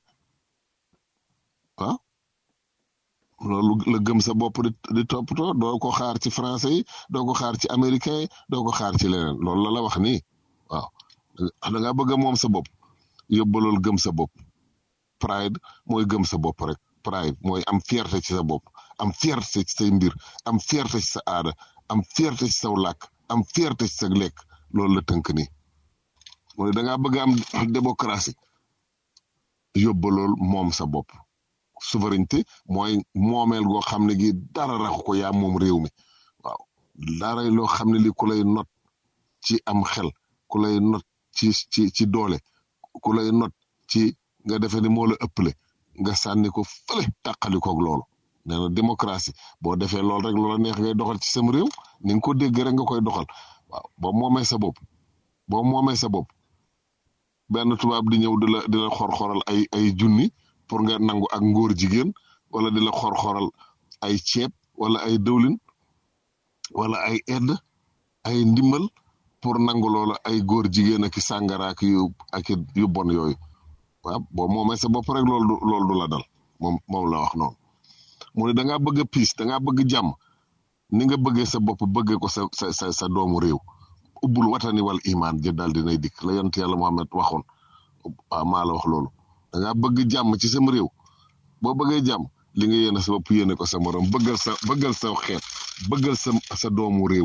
ah loolu la gëm sa bopp di di toppatoo doo ko xaar ci français yi doo ko xaar ci américain yi doo ko xaar ci leneen loolu la la wax nii waaw da nga bëgg a moom sa bopp yóbbalool gëm sa bopp pride mooy gëm sa bopp rek pride mooy am fierté ci sa bopp am fierté ci say mbir am fierté ci sa aada am fierté ci saw làkk am fierté ci sa lekk loolu la tënk nii mooy da ngaa bëgg am démocratie yóbbalool moom sa bopp souveraineté mooy moomeel goo xam ne gi dara raxu ko yaa moom réew mi waaw dara loo xam ne li ku lay not ci am xel ku lay not ci ci ci doole ku lay not ci nga defe ni moo la ëppale nga sànni ko fële tàqalikoog loolu nee na démocratie boo defee loolu rek loola neex ngay doxal ci sam réew ni nga ko dégg rek nga koy doxal waaw boo moomee sa bopp boo moomee sa bopp benn tubaab di ñëw di la di la xor-xoral ay ay junni pour nga nangu ak ngóor jigéen wala di la xor-xoral ay ceeb wala ay dëwlin wala ay aide ay ndimbal pour nangu loola ay góor jigéen ak i sàngara ak yu ak yu bon yooyu waaw boo moomee sa bopp rek loolu du loolu du la dal moom moom la wax noonu mu ne da ngaa bëgg a piis da ngaa bëgg jàmm ni nga bëggee sa bopp bëggee ko sa sa sa sa doomu réew ubbul watani wal imaan ji daal dinay dikk la yonent yàlla Muhammad waxoon waaw maa la wax loolu da ngaa bëgg jàmm ci sam réew boo bëggee jàmm li nga yéene sa bopp yéene ko sa morom bëggal sa bëggal sa xeet bëggal sa sa doomu réew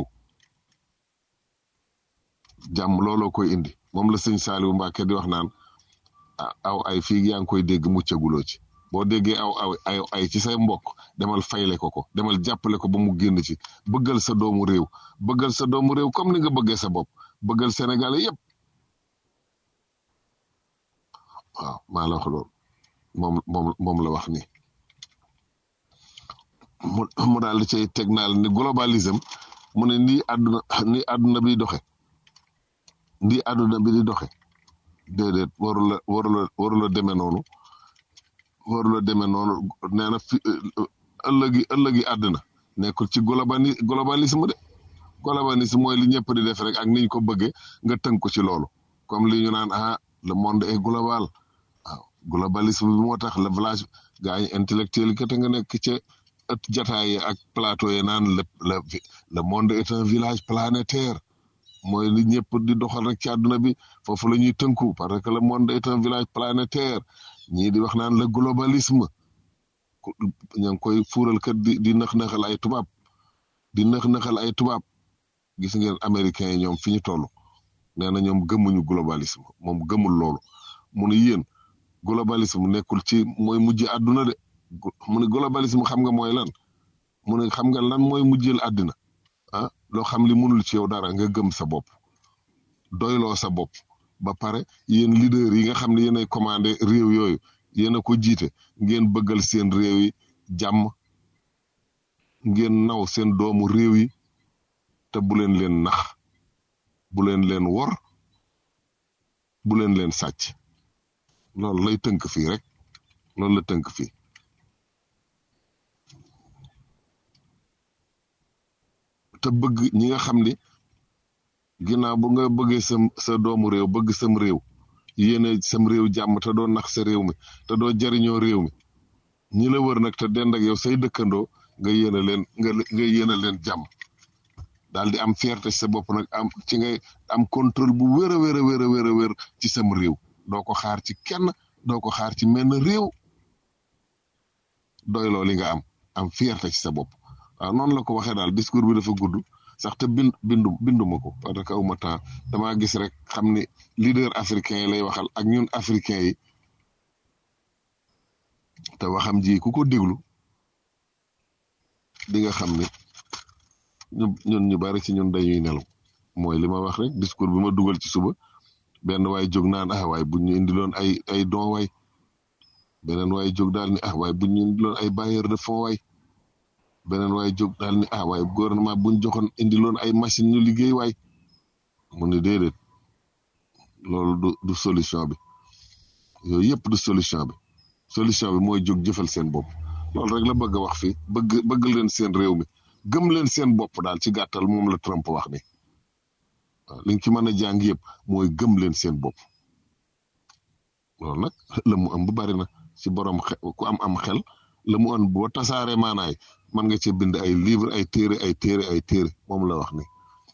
jàmm looloo koy indi moom la sëñ Saliou Mbacke di wax naan aw ay fii yaa ngi koy dégg muccaguloo ci boo déggee aw aw ay ay ci say mbokk demal fayle ko ko demal jàppale ko ba mu génn ci bëggal sa doomu réew bëggal sa doomu réew comme ni nga bëggee sa bopp bëggal Sénégalais yépp waaw maa la wax loolu moom moom moom la wax ni mu mu daal di cay teg naal ni globalisme mu ne nii àdduna nii àdduna bi doxe nii àdduna bi di doxe déedéet warula warula warula demee noonu warula demee noonu nee na fi ëllëgi ëllëgi àdduna nekkul ci globali globalisme de globalisme mooy li ñëpp di def rek ak niñ ko bëggee nga tënk ko ci loolu comme li ñu naan ah le monde est global waaw globalisme bi moo tax le village gaa yi intellectuel yi kat nga nekk ca ëtt jataay yi ak plateau yi naan le le le monde est un village planétaire mooy li ñëpp di doxal rek ci àdduna bi foofu la ñuy tënku parce que le monde est un village planétaire ñii di wax naan le globalisme ña ngi koy fuural kat di di nëx-nëxal ay tubaab di nëx-nëxal ay tubaab gis ngeen américains yi ñoom fi ñu toll nee na ñoom gëmuñu globalisme moom gëmul loolu mu ne yéen globalisme nekkul ci mooy mujj àdduna de mu ne globalisme xam nga mooy lan mu ne xam nga lan mooy mujjeel àddina ah loo xam li mënul ci yow dara nga gëm sa bopp doyloo sa bopp ba pare yéen leader yi nga xam ne yéenay commandé réew yooyu yéen a ko jiite ngeen bëggal seen réew yi jàmm ngeen naw seen doomu réew yi te bu leen leen nax bu leen leen wor bu leen leen sàcc loolu lay tënk fii rek loolu la tënk fii te bëgg ñi nga xam ni ginnaaw bu nga bëggee sa sa doomu réew bëgg sam réew yéene sam réew jàmm te doo nax sa réew mi te doo jariñoo réew mi ñi la wër nag te dend ak yow say dëkkandoo nga yéene leen nga nga yéene leen jàmm daal di am fierté ci sa bopp nag am ci ngay am contrôle bu wér a wér a wér a wér a wér ci sam réew doo ko xaar ci kenn doo ko xaar ci menn réew doyloo li nga am am fierté ci sa bopp waaw noonu la ko waxee daal discours bi dafa gudd sax te bind bindu binduma ko parce que awma temps damaa gis rek xam ni leader africain yi lay waxal ak ñun africain yi te waxam ji ku ko déglu di nga xam ni ñu ñun ñu bari ci ñun dañuy nelaw mooy li ma wax rek discours bi ma dugal ci suba benn waay jóg naan ah waay bu ñu indiloon ay ay don waay beneen waay jóg daal ni ah waay bu ñu indiloon ay bailleur de fonds waay beneen waay jóg daal ni ah waay gouvernement buñ joxoon indiloon ay machine ñu liggéey waay mu ni déedéet loolu du du solution bi yooyu yëpp du solution bi solution bi mooy jóg jëfal seen bopp loolu rek la bëgg a wax fii bëgg bëgg leen seen réew mi gëm leen seen bopp daal ci gàttal moom la Trump wax ni waaw liñ ci mën a jàng yëpp mooy gëm leen seen bopp loolu nag la mu am bu bari na ci borom xe ku am am xel la mu am boo tasaaree maanaay mën nga ci bind ay livre ay téere ay téere ay téere moom la wax ni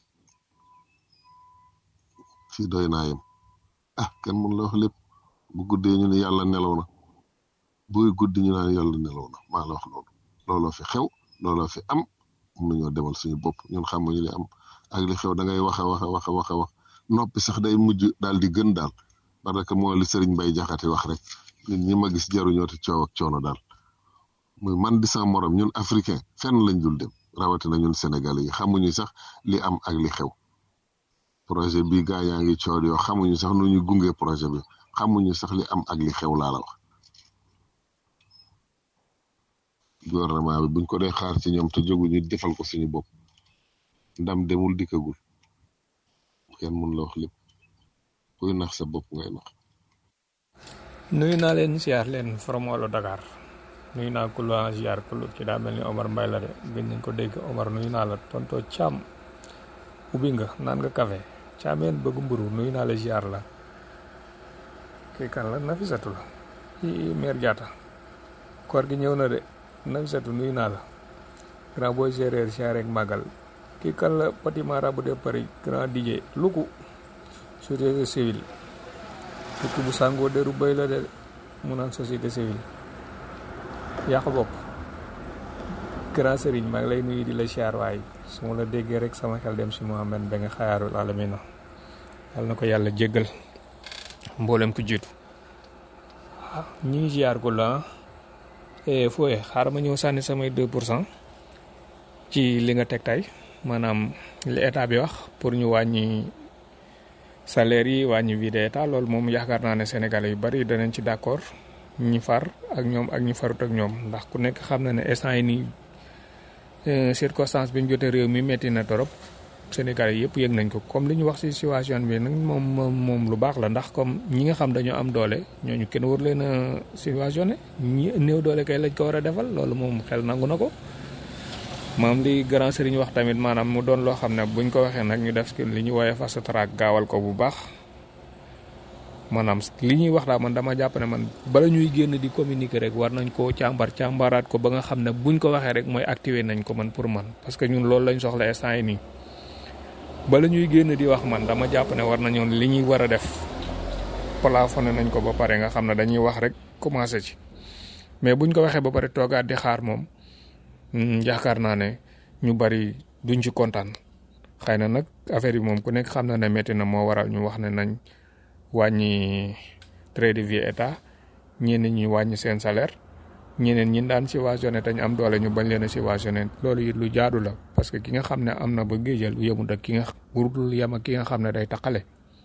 fii doy naa yem ah kenn mun la wax lépp bu guddee ñu ne yàlla nelaw na buy guddi ñu naan yàlla nelaw na maa la wax loolu looloo fi xew looloo fi am mun nañoo demal suñu bopp ñun xamuñu li am ak li xew da ngay wax a wax a wax a wax a wax noppi sax day mujj daal di gën daal parce que moo li Serigne Mbaye Jaxate wax rek nit ñi ma gis jaruñoo te coow ak coono daal muy man di sama morom ñun africain fenn lañ dul dem rawatina ñun sénégalais yi xamuñu sax li am ak li xew projet bi gaa yaa ngi coow yoo xamuñu sax nu ñu gunge projet bi xamuñu sax li am ak li xew laa la wax gouvernement bi buñ ko dee xaar ci ñoom te jóguñu defal ko suñu bopp ndam demul dikkagul kenn mun la wax lépp kuy nax sa bopp ngay nax nuyu naa leen siyaar leen from wàllu Dakar nuyu naa kullu en siyaar kullu ci daa mel ni Omar Mbaye la de gën nañ ko dégg Omar nuyu naa la tonto Thiam ubbi nga naan nga café Thiameen bëgg mburu nuyu naa la siyaar la kii kan la Nafisatu la i mère Diatta koor gi ñëw na de Nafisatu nuyu naa la grand boy séeréer siyaar ak màggal kii kan la petit marabout de Paris grand DJ Luku société civile dëkk bu sàngoo deru béy la de mu naan société civile yàq bopp grand sëriñ maa ngi lay nuyu di la siyaar waay su ma la déggee rek sama xel dem si Mohamed ba nga xayaarul alamina yàlla na ko yàlla jéggal mboolem ku jiitu waaw ñu ngi siyaar ko la fooye xaaral ma ñëw sànni samay 2 pour cent ci li nga teg tey maanaam li état bi wax pour ñu wàññi salaire yi wàññi vie d'état loolu moom yaakaar naa ne sénégalais yu bari danañ ci d'accord ñi far ak ñoom ak ñi farut ak ñoom ndax ku nekk xam na ne instant yi nii circonstance bi ñu jotee réew mi metti na torop sénégalais yëpp yëg nañ ko comme li ñu wax ci situation bi nag moom moom moom lu baax la ndax comme ñi nga xam dañoo am doole ñooñu kenn war leen a subventionné ñi néew doole kay lañ ko war a defal loolu moom xel nangu na ko maam li grand sëriñ wax tamit maanaam mu doon loo xam ne buñ ko waxee nag ñu def li ñu woowee fast track gaawal ko bu baax maanaam li ñuy wax daal man dama jàpp ne man bala ñuy génn di communiquer rek war nañ koo càmbar càmbaraat ko ba nga xam ne buñ ko waxee rek mooy activer nañ ko man pour man parce que ñun loolu lañ soxla instant yi nii bala ñuy génn di wax man dama jàpp ne war nañoon li ñuy war a def plafonné nañ ko ba pare nga xam ne dañuy wax rek commencé ci mais buñ ko waxee ba pare toogaat di xaar moom yaakaar naa ne ñu bari duñ ci kontaan xëy na nag affaire yi moom ku nekk xam na ne métti na moo waral ñu wax ne nañ wàññi trait de vie état ñenn ñi wàññi seen salaire ñeneen ñi daan subventionné te ñu am doole ñu bañ leen a subventionné loolu it lu jaadu la parce que ki nga xam ne am na ba géejal lu yemut ak ki nga warul yem ak ki nga xam ne day taqale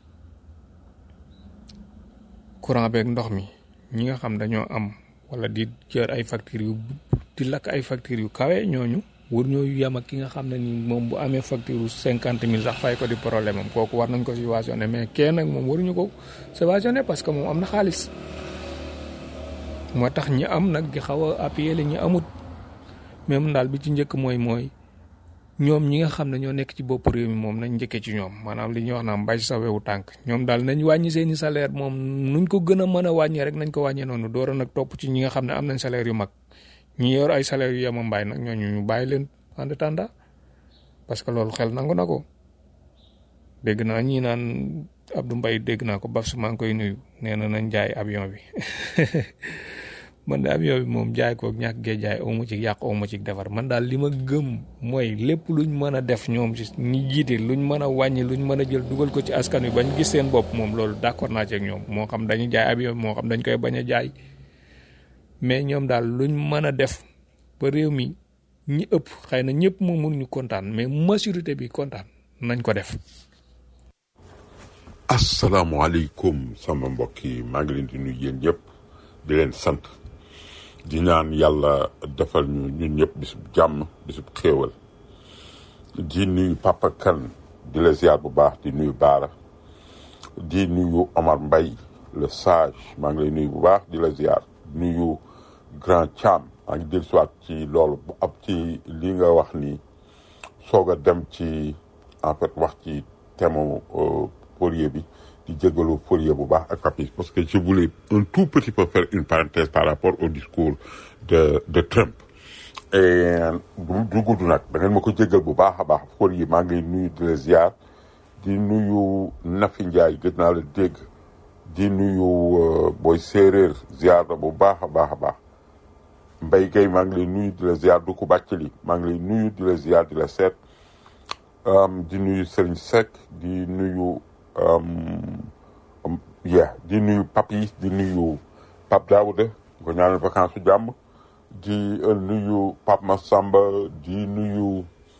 courant beeg ndox mi ñi nga xam dañoo am wala di jër ay factures yu di lakk ay factures yu kawe ñooñu wër ñoo yem ak ki nga xam ne ni moom bu amee facture yu cinquante mille sax fay ko di problème am kooku war nañ ko subventionné mais kenn nag moom waruñu ko subventionné parce que moom am na xaalis moo tax ñi am nag di xaw a appuyer la ñi amut même daal bi ci njëkk mooy mooy ñoom ñi nga xam ne ñoo nekk ci bopp réew mi moom nañ njëkkee ci ñoom maanaam li ñuy wax naa mbay sa wewu tànk ñoom daal nañ wàññi seeni salaire moom nuñ ko gën a mën a wàññee rek nañ ko wàññee noonu door a nag topp ci ñi nga xam ne am nañ salaire yu mag ñi yor ay salaire yu yema mbaay nag ñooñu ñu bàyyi leen en attendant parce que loolu xel nangu na ko dégg naa ñii naan Abdou Mbaye dégg naa ko baf su maa ngi koy nuyu nee na nañ jaay avion bi man de avion bi moom jaay ko ñàkk gee jaay amu ci yàq amu ci defar man daal li ma gëm mooy lépp luñ mën a def ñoom ci ñi jiite luñ mën a wàññi luñ mën a jël dugal ko ci askan wi bañ gis seen bopp moom loolu d'accord naa ci ak ñoom moo xam dañuy jaay avion bi moo xam dañ koy bañ a jaay mais ñoom daal luñ mën a def ba réew mi ñi ëpp xëy na ñëpp moom mënuñu kontaan mais majorité bi kontaan nañ ko def. asalaamaaleykum sama mbokk yi maa ngi leen di nuyu yéen ñëpp di leen sant di ñaan yàlla defal ñu ñun ñëpp bisub jàmm bisub xéewal di nuyu Papa Kane di la ziar bu baax di nuyu Baara di nuyu Omar Mbaye le sage maa ngi lay nuyu bu baax di la ziar nuyu Grand Thiam maa ngi dellusiwaat ci loolu bu ab ci li nga wax ni soog a dem ci en fait wax ci thème Fourier bi di jégalu Fourier bu baax ak Papis parce que je voulais un tout petit peu faire une parenthèse par rapport au discours de de Trump et du gudd nag da ngeen ma ko jégal bu baax a baax Fourier maa ngi nuyu di la ziar di nuyu Nafi Ndiaye gëj naa la dégg di nuyu booy séeréer ziar la bu baax a baax a baax Mbaye Gueye maa ngi lay nuyu di la ziar du ko bàcc li maa ngi lay nuyu di la ziar di la seet di nuyu Serigne Seck di nuyu yeah di nuyu Papis di nuyu Pape Daouda di ko ñaanal vacances su jàmm di nuyu Pape Massamba di nuyu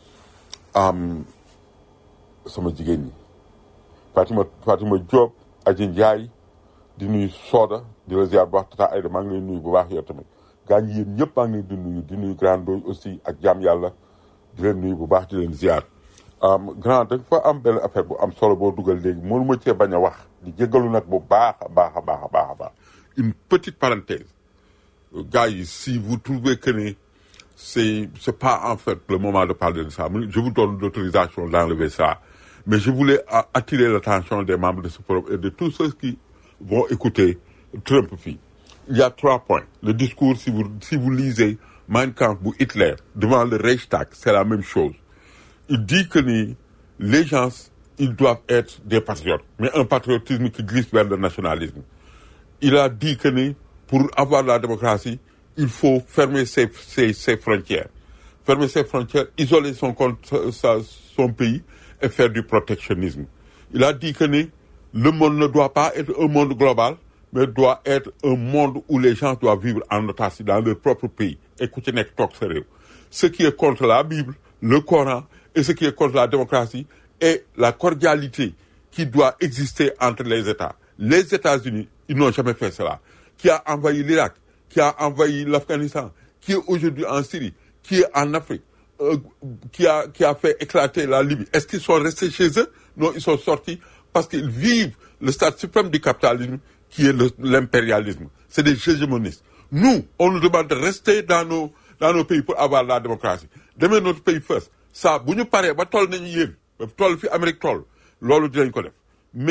sama jigéen ñi Fatima Fatima Diop Aji Ndiaye di nuyu Soda di la ziar bu baax Tata Aïda maa ngi lay nuyu bu baax yow tamit gaa ñi yéen ñëpp maa ngi leen di nuyu di nuyu Grand Doy aussi ak jaam yàlla di leen nuyu bu baax di leen ziar. grand dafa am benn affaire bu am solo boo dugal léegi mënu ma cee bañ a wax di jéggalu nag bu baax a baax a baax a baax a baax une petite parenthèse gars yi si vous trouvez que ne c'est c'est pas en fait le moment de parler de ça je vous donne l'autorisation d'enlever ça mais je voulais attirer l'attention des membres de ce forum et de tous ceux qui vont écouter Trump fii il y a trois points le discours si vous si vous lisez Mein Kampf bu Hitler devant le Reichstag c'est la même chose il dit que ni les gens ils doivent être des patriotes mais un patriotisme qui glisse vers le nationalisme il a dit que ni pour avoir la démocratie il faut fermer ses ses ses frontières fermer ses frontières isoler son compte sa son pays et faire du protectionnisme il a dit que ni le monde ne doit pas être un monde global mais doit être un monde où les gens doivent vivre en autarcie dans leur propre pays et ku ci nekk toog sa réew ce qui est contre la Bible le Coran et ce qui est contre la démocratie et la cordialité qui doit exister entre les États. Les États-Unis, ils n'ont jamais fait cela. Qui a envahi l'Irak, qui a envahi l'Afghanistan, qui est aujourd'hui en Syrie, qui est en Afrique, euh, qui, a, qui a fait éclater la Libye. Est-ce qu'ils sont restés chez eux Non, ils sont sortis parce qu'ils vivent le stade suprême du capitalisme qui est l'impérialisme. C'est des hégémonistes. Nous, on nous demande de rester dans nos, dans nos pays pour avoir la démocratie. Demain, notre pays first. ça bu ñu paree ba toll nañu yéen ba toll fi Amérique toll loolu dinañ ko def mais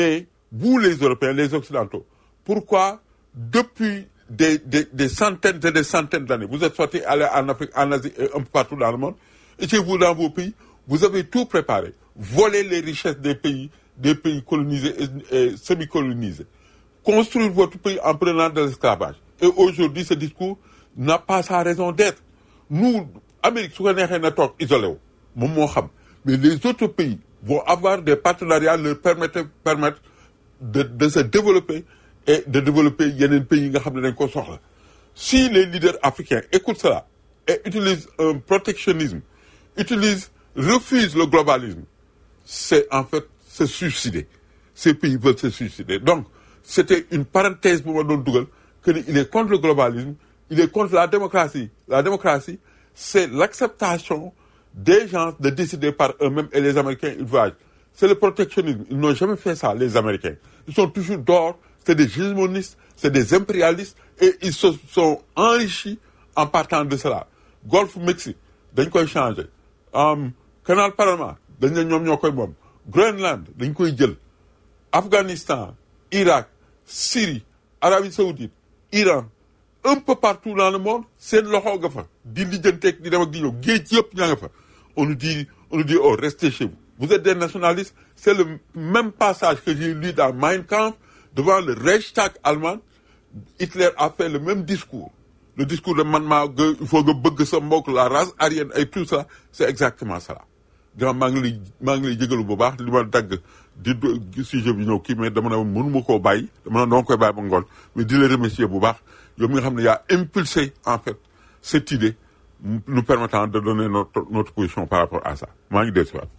vous les Européens, les Occidentaux, pourquoi depuis des, des, des centaines et des centaines d'années, vous êtes sortis aller en Afrique, en Asie et un peu partout dans le monde, et chez vous dans vos pays, vous avez tout préparé, voler les richesses des pays, des pays colonisés et, et semi-colonisés, construire votre pays en prenant de l'esclavage. Et aujourd'hui, ce discours n'a pas sa raison d'être. Nous, Amérique, su ko neexee na toog isolé wu moom moo xam mais les autres pays vont avoir des partenariats leur permettre permettre de de se développer et de développer yeneen pays yi nga xam ne dañ ko soxla si les leaders africains écoutent cela et utilisent un protectionnisme utilisent refusent le globalisme c'est en fait se suicider ces pays veulent se suicider donc c'était une parenthèse bu ma doon dugal que ni il est contre le globalisme il est contre la démocratie la démocratie c'est l'acceptation des gens de décider par eux-mêmes et les Américains ils voyagent c'est le protectionnisme ils n'ont jamais fait ça les Américains ils sont toujours dehors c'est des hégémonistes c'est des impérialistes et ils se sont enrichis en partant de cela Golfe Mexique dañ koy changer um, canal Panama dañ ne ñoom ñoo koy moom Groenland dañ koy jël Afghanistan Irak Syrie Arabie Saoudite Iran un peu partout dans le monde seen loxo nga fa di lijjanteeg di dem ak di ñëw géej yëpp ñaa nga fa on nous dit on nous dit oh restez chez vous vous êtes des nationalistes c'est le même passage que j'ai lu dans Mein Kampf devant le Reichstag allemand Hitler a fait le même discours le discours de man maa nga il faut nga bëgg sa mbokk la race aryenne et tout ça c'est exactement ça grand maa ngi lay maa ngi lay jégalu bu baax li ma dagg di do- sujet bi ñëw kii mais dama ne mënuma koo bàyyi dama ne doo koy bàyyi ba ngoon mais di la remercier bu baax yow mi nga xam ne yaa impulsé en fait cette idée nous permettant de donner notre notre position par rapport à ça maa ngi dellu si waat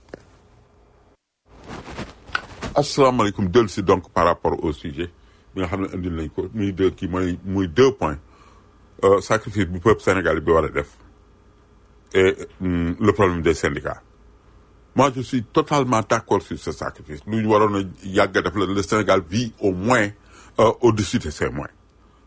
asalaamaaleykum dellu si donc par rapport au sujet bi nga xam ne indil nañ ko muy deux kii mooy muy deux points euh, sacrifice bu peuple sénégalais bi war a def et hum, le problème des syndicats moi je suis totalement d'accord sur ce sacrifice lu ñu waroon a yàgg a def la le Sénégal vit au moins euh, au-dessus de ses moyens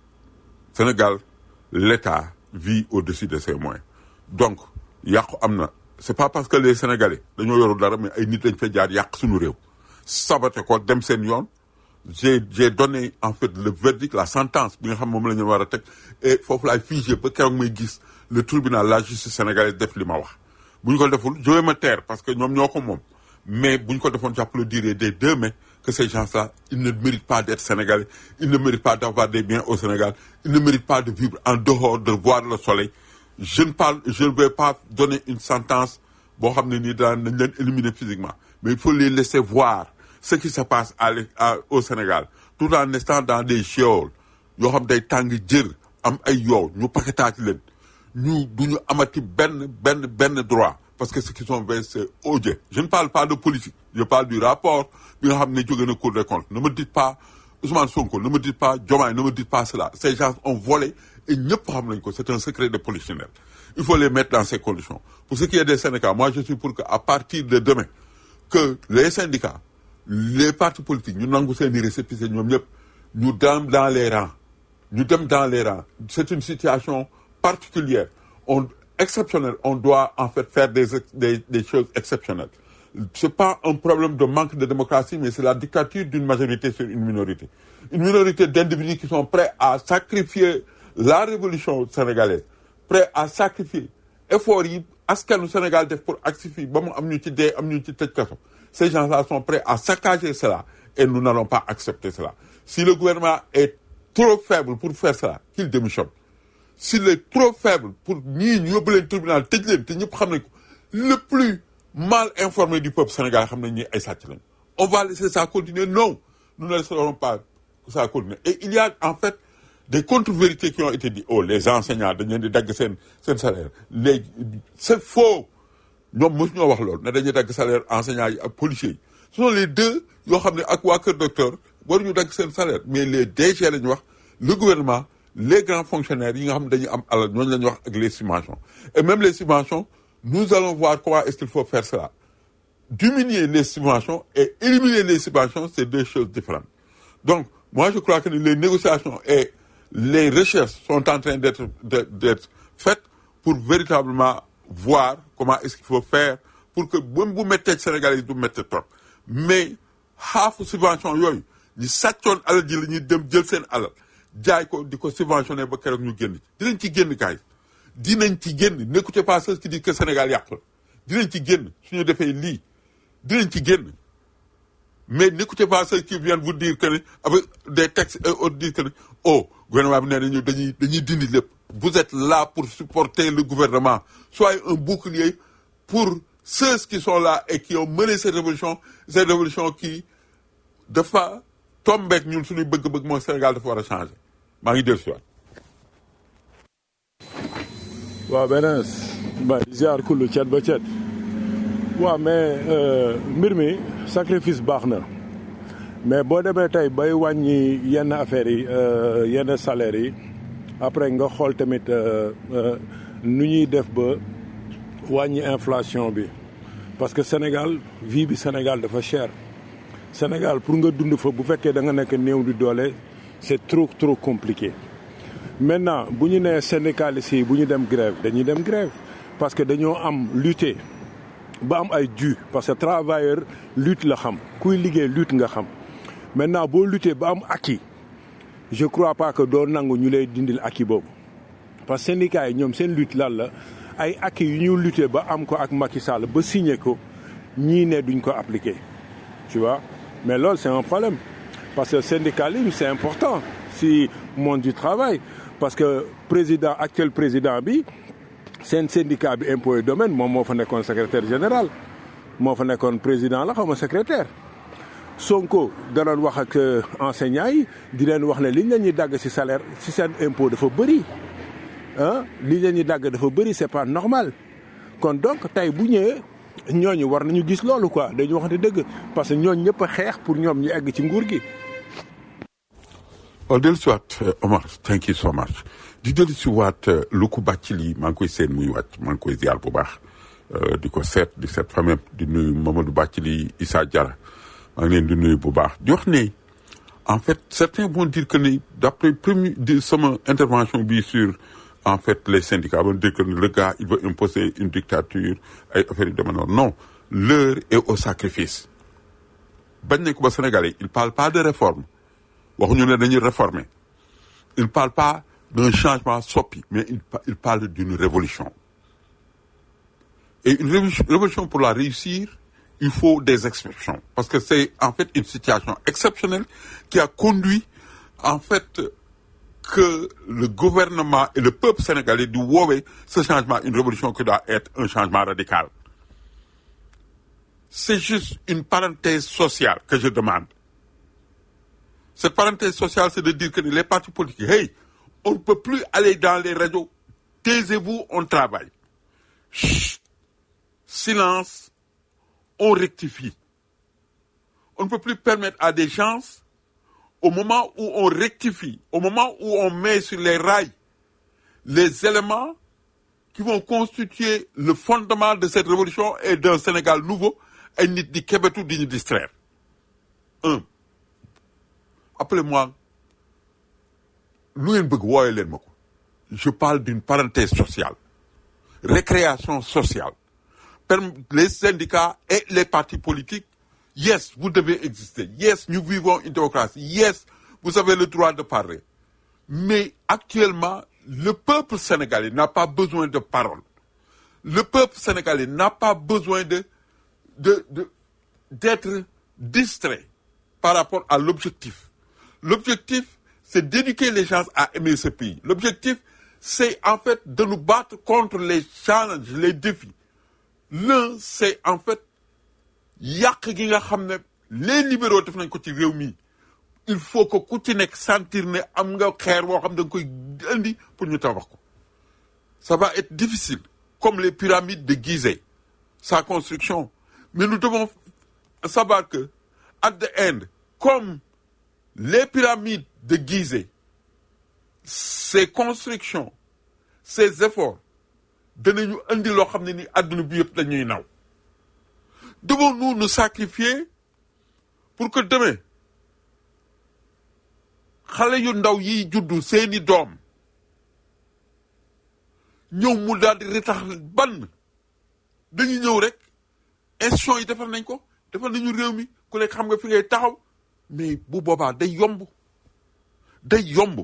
Sénégal l'État vit au-dessus de ses moyens donc yàqu am na c'est pas parce que les Sénégalais dañoo yoru dara mais ay nit dañ fa jaar yàq suñu réew saboté ko dem seen yoon j'ai j'ai donné en fait le verdict la sentence bi nga xam moom la ñu war a teg et foofu laay figé ba keroog may gis le tribunal la justice sénégalaise def li ma wax bu ñu ko deful je vais me taire parce que ñoom ñoo ko moom mais bu ñu ko defoon j'applaudirais des deux mains que ces gens-là ils ne méritent pas d'être sénégalais ils ne méritent pas d'avoir des biens au Sénégal ils ne méritent pas de vivre en dehors de voir le soleil je ne parle je ne vais pas donner une sentence boo xam ne nii daan nañ leen éliminer physiquement mais il faut les laisser voir ce qui se passe à l'é- à- au Sénégal tout en restant dans des geôles yoo xam day tàng jër am ay yow ñu paquetaati leen ñu du ñu amati benn benn benn droit parce que ce qu'ils ont fait c'est odieux je ne parle pas de politique je parle du rapport bi nga xam ne jóge na Cour des comptes ne me dites pas Ousmane Sonko ne me dites pas Diomaye ne me dites pas cela ces gens ont volé et ñëpp xam nañ ko c'est un secret de polichinelle il faut les mettre dans ces conditions pour ce qui est des syndicats moi je suis pour que à partir de demain que les syndicats les partis politiques ñu nangu seen i récépissé ñoom ñëpp ñu dem dans les rangs ñu dem dans les rangs c'est une situation particulière on exceptionnelle on doit en fait faire des ex- des, des choses exceptionnelles c'est pas un problème de manque de démocratie mais c'est la dictature d'une majorité sur une minorité une minorité d'individus qui sont prêts à sacrifier la révolution sénégalaise prêts à sacrifier effort yi askanu Sénégal def pour agsi fii ba mu am ñu ci dee am ñu ci tëj kaso ces gens-là sont prêts à saccager cela et nous n'allons pas accepter cela si le gouvernement est trop faible pour faire cela qu'il démissionne s'il est trop faible pour ñii ñu yóbbu leen tribunal tëj leen te ñëpp xam nañ ko le plus mal informé du peuple sénégalais xam nañ ñi ay sàcc lañ on va laisser ça continuer non nous ne laisserons pas ça continuer et il y a en fait des contre-vérités qui ont été dites oh les enseignants dañ leen di dagg seen seen salaire léegi c'est faux ñoom mosu ñoo wax loolu ne dañuy dagg salaire enseignants yi ak policiers yi ce sont les deux yoo xam ne ak waa Kër Docteur waruñu dagg seen salaire mais les DG la ñu wax le gouvernement les grands fonctionnaires yi nga xam ne dañuy am alal ñooñu la ñu wax ak les subventions et même les subventions nous allons voir comment est-ce qu'il faut faire cela diminuer les subventions et éliminer les subventions c'est deux choses différentes donc moi je crois que les négociations et les recherches sont en train d'être d'être d'être faites pour véritablement voir comment est-ce qu'il faut faire pour que même bu méttee Sénégalais yi du méttee trop mais xaafu subvention yooyu ñi sàccoon alal ji la ñuy dem jël seen alal jaay ko di ko subventionné ba keroog ñu génn dinañ ci génn kaay dinañ ci génn n'écoutez pas ceux qui disent que Sénégal yàqu la dinañ ci génn suñu defee lii dinañ ci génn mais n'écoutez pas ceux qui viennent vous dire que ne avec des textes et autres dire que ne oh gouvernement bi nee nañu dañuy dañuy dindi lépp vous êtes là pour supporter le gouvernement soyez un bouclier pour ceux qui sont là et qui ont mené cette révolution cette révolution qui dafa tombeek ñun suñuy bëgg-bëgg mooy Sénégal dafa war a changer maa ngi dellu si waat waaw beneen ba ziar kullu cet ba cet waaw mais euh, mbir mi sacrifice baax na mais boo demee tey bay wàññi yenn affaires yi euh, yenn salaires yi après nga xool tamit euh, euh, nu ñuy def ba wàññi inflation bi parce que Sénégal vie bi Sénégal dafa cher Sénégal pour nga dund fa bu fekkee da nga nekk néew di doole c'est trop trop compliqué maintenant bu ñu nee syndicalistes yi bu ñu dem grève dañuy dem grève parce que dañoo am lutter ba am ay dû parce que travailleur lutte la xam kuy liggéey lutte nga xam maintenant boo lutter ba am acquis je crois pas que doo nangu ñu lay dindil acquis boobu parce que syndicats yi ñoom seen lutte lan la ay acquis yu ñu lutter ba am ko ak Macky Sall ba signé ko ñii ne duñ ko appliquer tu vois mais loolu c'est un problème parce que syndicalisme c'est important si monde du travail parce que président actuel président bi seen syndicat bi impôt et domaine moom moo fa nekkoon secrétaire général moo fa nekkoon président la xaw ma secrétaire Sonko da doon wax ak enseignants yi di leen wax ne liñ leen ñuy dagg ci salaire ci seen impôt dafa bëri ah liñ leen ñuy dagg dafa bëri c'est pas normal kon donc tey bu ñëwee ñooñu war nañu gis loolu quoi dañu wax ne dëgg parce que ñooñu ñëpp a xeex pour ñoom ñu egg ci nguur gi. waaw dellu si waat Omar thank you so much di dellu si waat lu ko bàcc lii maa ngi koy seen muy wàcc maa ngi koy ziar bu baax di ko seet di seet famem di nuyu Mamadou Bàccili Issa Diarra maa ngi leen di nuyu bu baax di wax ne en fait certains vont dire que ne d'après premier di sama intervention bi sur en fait les syndicats vont dire que le gars il veut imposer une dictature ay affaires yu demee noonu non l'heure est au sacrifice bañ nañ ko ba Sénégalais il parle pas de réforme waxuñu ne dañuy réformer il parle pas d'un changement soppi mais il, il parle d'une révolution et une révolution, révolution pour la réussir il faut des exceptions parce que c'est en fait une situation exceptionnelle qui a conduit en fait que le gouvernement et le peuple sénégalais du woowee ce changement une révolution qui doit être un changement radical c'est juste une parenthèse sociale que je demande cette parenthèse sociale c'est de dire que les partis politiques hey on ne peut plus aller dans les radios taisez-vous on travaille Chut. silence on rectifie on ne peut plus permettre à des gens au moment où on rectifie, au moment où on met sur les rails les éléments qui vont constituer le fondement de cette révolution et d'un Sénégal nouveau, et nit di kebetu di ñu distraire. Un, appelez-moi, lu ngeen bëgg wooye leen ma ko. Je parle d'une parenthèse sociale, récréation sociale. Les syndicats et les partis politiques Yes, vous devez exister. Yes, nous vivons une démocratie. Yes, vous avez le droit de parler. Mais actuellement, le peuple sénégalais n'a pas besoin de parole. Le peuple sénégalais n'a pas besoin de, de, de, d'être distrait par rapport à l'objectif. L'objectif, c'est d'éduquer les gens à aimer ce pays. L'objectif, c'est en fait de nous battre contre les challenges, les défis. L'un, c'est en fait yàq gi nga xam ne les libéraux def nañ ko ci réew mi il faut que ku ci nekk sentir ne am nga xeer boo xam da nga koy indi pour ñu tabax ko ça va être difficile comme les pyramides de Gizeh sa construction mais nous devons savoir que at the end comme les pyramides de Gizeh ces constructions ces efforts danañu indi loo xam ne ni àdduna bi yëpp dañuy naw devons-nous nous sacrifier pour que demain xale yu ndaw yiy juddu seeni doom ñëw mu daal di retax ban dañu ñëw rek institution yi defar nañ ko defar nañu réew mi ku nekk xam nga fi ngay taxaw mais bu boobaa day yomb day yomb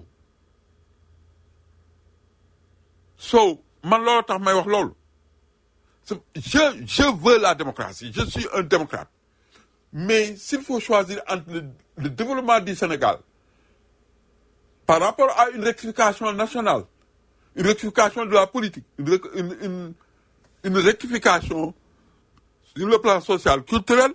so man loolu tax may wax loolu C'est- je je veux la démocratie je suis un démocrate mais s'il faut choisir entre le, le développement du Sénégal par rapport à une rectification nationale une rectification de la politique une, rec- une, une, une rectification sur le plan social culturel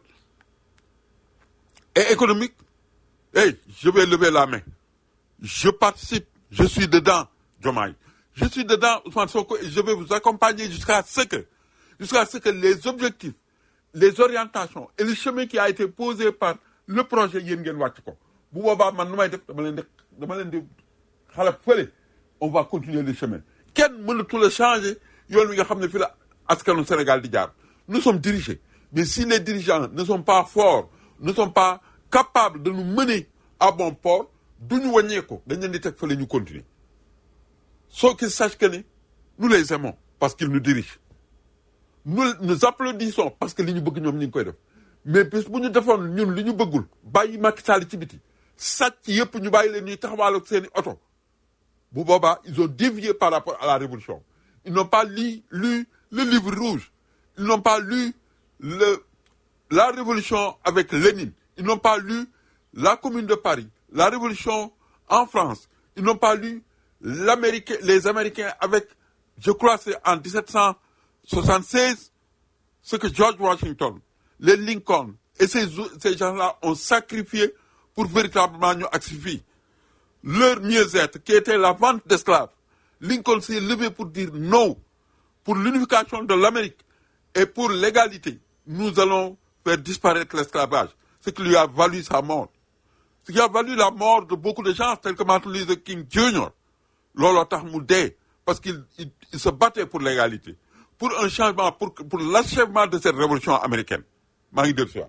et économique hey je vais lever la main je participe, je suis dedans, Diomaye. Je suis dedans, Ousmane Sonko, et je vais vous accompagner jusqu'à ce que, jusqu'à ce que les objectifs, les orientations et le chemin qui a été posé par le projet yéen ngeen wàcc ko bu boobaa man nu may def dama leen di dama leen di xalab fële on va continuer le chemin kenn mënatu la changer yoon wi nga xam ne fi la askanu Sénégal di jaar nous sommes dirigés mais si les dirigeants ne sont pas forts ne sont pas capables de nous mener à bon port du ñu wàññee ko dañ leen di teg fële ñu continuer soo qu'ils sachent que ne nous les aimons parce qu'ils nous dirigent nous nous applaudissons parce que li ñu bëgg ñoom ñu ngi koy def mais bis bu ñu defoon ñun li ñu bëggul bàyyi Macky Sall ci biti sàcc yëpp ñu bàyyi leen ñuy taxawal ak seen i oto bu boobaa ils ont dévié par rapport à la révolution ils n'ont pas lu lu le livre rouge ils n'ont pas lu le la révolution avec Lénine ils n'ont pas lu la commune de Paris la révolution en France ils n'ont pas lu l'Américain les Américains avec je crois c'est en 1776 ce que George Washington les Lincoln et ces ces gens-là ont sacrifié pour véritablement ñu agsi fii leur mieux-être qui était la vente d'esclaves Lincoln s'est levé pour dire non pour l'unification de l'Amérique et pour l'égalité nous allons faire disparaître l'esclavage ce qui lui a valu sa mort ce qui a valu la mort de beaucoup de gens tels que Martin Luther King Jr. looloo tax mu dee parce qu'il il, il se battait pour l'égalité pour un changement pour pour l'achèvement de cette révolution américaine maa ngi dellu si waat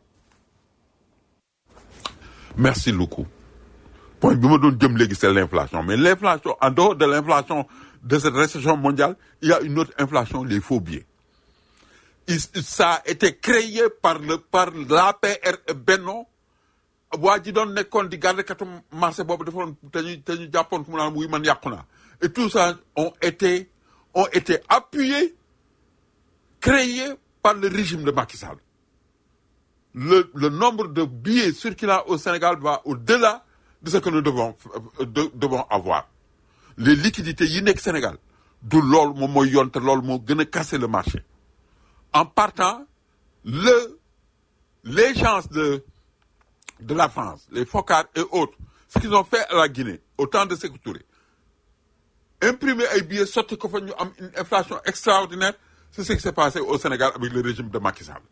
merci beaucoup point bi ma doon jëm léegi c'est l'inflation mais l'inflation en dehors de l'inflation de cette récession mondiale il y a une autre inflation les faux billets il, ça a été créé par le par l'APR et Benno waa ji doon nekkoon di garde katu marché boobu defoon te ñu te ñu jàppoon fu mu naan wuy man yàqu naa et tout ça ont été ont été appuyés créés par le régime de Macky Sall le le nombre de billets circulant au Sénégal va au-delà de ce que nous devons de, devons avoir les liquidités yi nekk Sénégal du loolu moom mooy yoon te loolu moo gën a casser le marché en partant le les gens de de la France les Foccart et autres ce qu'ils ont fait à la Guinée au temps de Sékou Touré imprimer ay billets sotti ko fa ñu am une inflation extraordinaire c'est ce qui s'est passé au Sénégal avec le régime de Macky Sall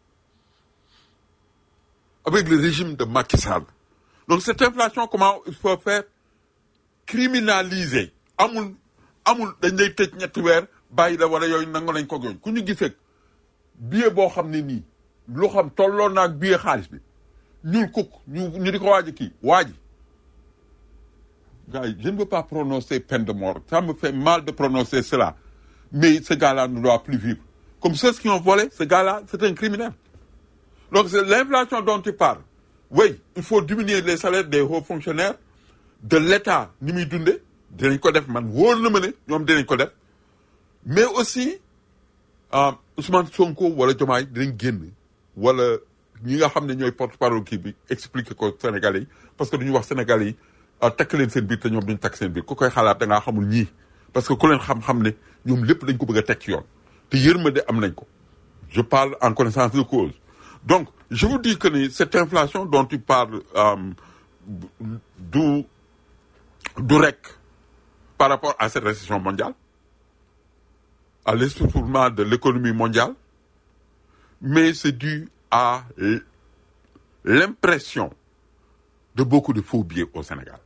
avec le régime de Macky Sall donc cette inflation comment il faut faire criminaliser amul amul dañ lay tëj ñetti weer bàyyi la wala yooyu nangu nañ ko yooyu ku ñu gisee billet boo xam ne nii loo xam tolloon naag billet xaalis bi ñuul kukk ñu ñu di ko waaj kii waaji gars yi je ne veux pas prononcer peine de mort ça me fait mal de prononcer cela mais ce gars-là ne doit plus vivre comme ceux qui ont volé ce gars-là c'est un criminel donc c'est l'inflation dont tu parles oui il faut diminuer les salaires des hauts fonctionnaires de l'État ni muy dunde dinañ ko def man wóor na ma ne ñoom dinañ ko def mais aussi ah Ousmane Sonko wala Diomaye dinañ génn wala ñi nga xam ne ñooy porte-parole kii bi expliquer ko Sénégalais yi parce que duñu wax Sénégalais yi ah takk leen seen biir te ñoom duñu takk seen biir ku koy xalaat da ngaa xamul ñii parce que ku leen xam-xam ne ñoom lépp dañ ko bëgg a teg ci yoon te yërmande am nañ ko je parle en connaissance de cause donc je vous dis que ni cette inflation dont tu parles euh, du du rek par rapport à cette récession mondiale à l'essoufflement de l'économie mondiale mais c'est dû à l- l'impression de beaucoup de faux billets au Sénégal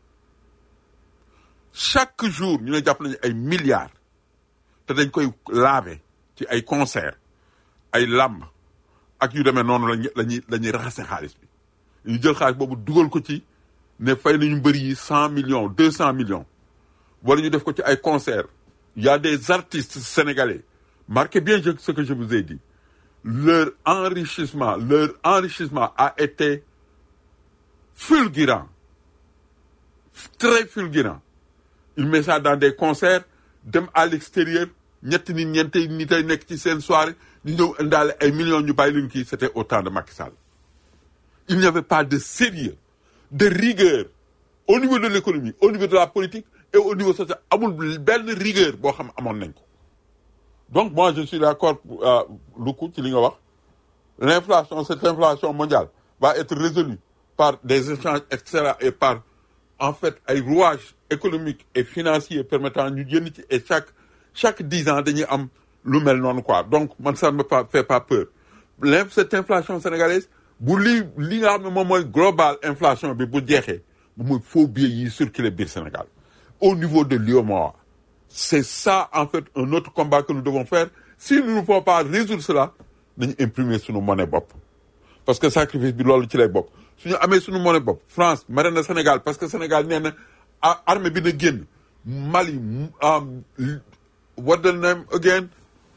chaque jour ñu ne jàpp nañu ay milliards te dañ koy laver ci ay concert ay làmb ak yu demee noonu lañu lañuy la ñuy raxase xaalis bi ñu jël xaalis boobu dugal ko ci ne fay nañu mbëri yi cent millions deux cent millions wala ñu def ko ci ay concert il y a des artistes sénégalais marquez bien je- ce que je vous ai dit leur enrichissement leur enrichissement a été fulgurant très fulgurant il met ça dans des concerts dem à l'extérieur ñetti nit ñeenti nit ay nekk ci seen soirée ñu ñëw indaale ay millions ñu bàyyi leen kii c'était au temps de Macky Sall il n'y avait pas de sérieux de rigueur au niveau de l'économie au niveau de la politique et au niveau social amul benn rigueur boo xam amoon nañ ko donc moi je suis d'accord Luku ci li nga wax l'inflation cette inflation mondiale va être résolue par des échanges etc et par en fait ay rouages économiques et financiers permettant ñu génn ci et chaque chaque dix ans dañuy am lu mel noonu quoi donc man ça ne me pas- fait pas peur L'in- cette inflation sénégalaise bu lii li nga xam ne moom mooy global inflation bi bu jeexee bu muy faux billets yi circuler biir Sénégal au niveau de l'UEMOA c'est ça en fait un autre combat que nous devons faire si nous ne pouvons pas résoudre cela nañu imprimer suñu monnaie bopp parce que sacrifice bi loolu ci lay bokk suñu amee suñu monnaie bopp France mere na Sénégal parce que Sénégal nee na a- armée bi na génn Mali mu- um, what the name again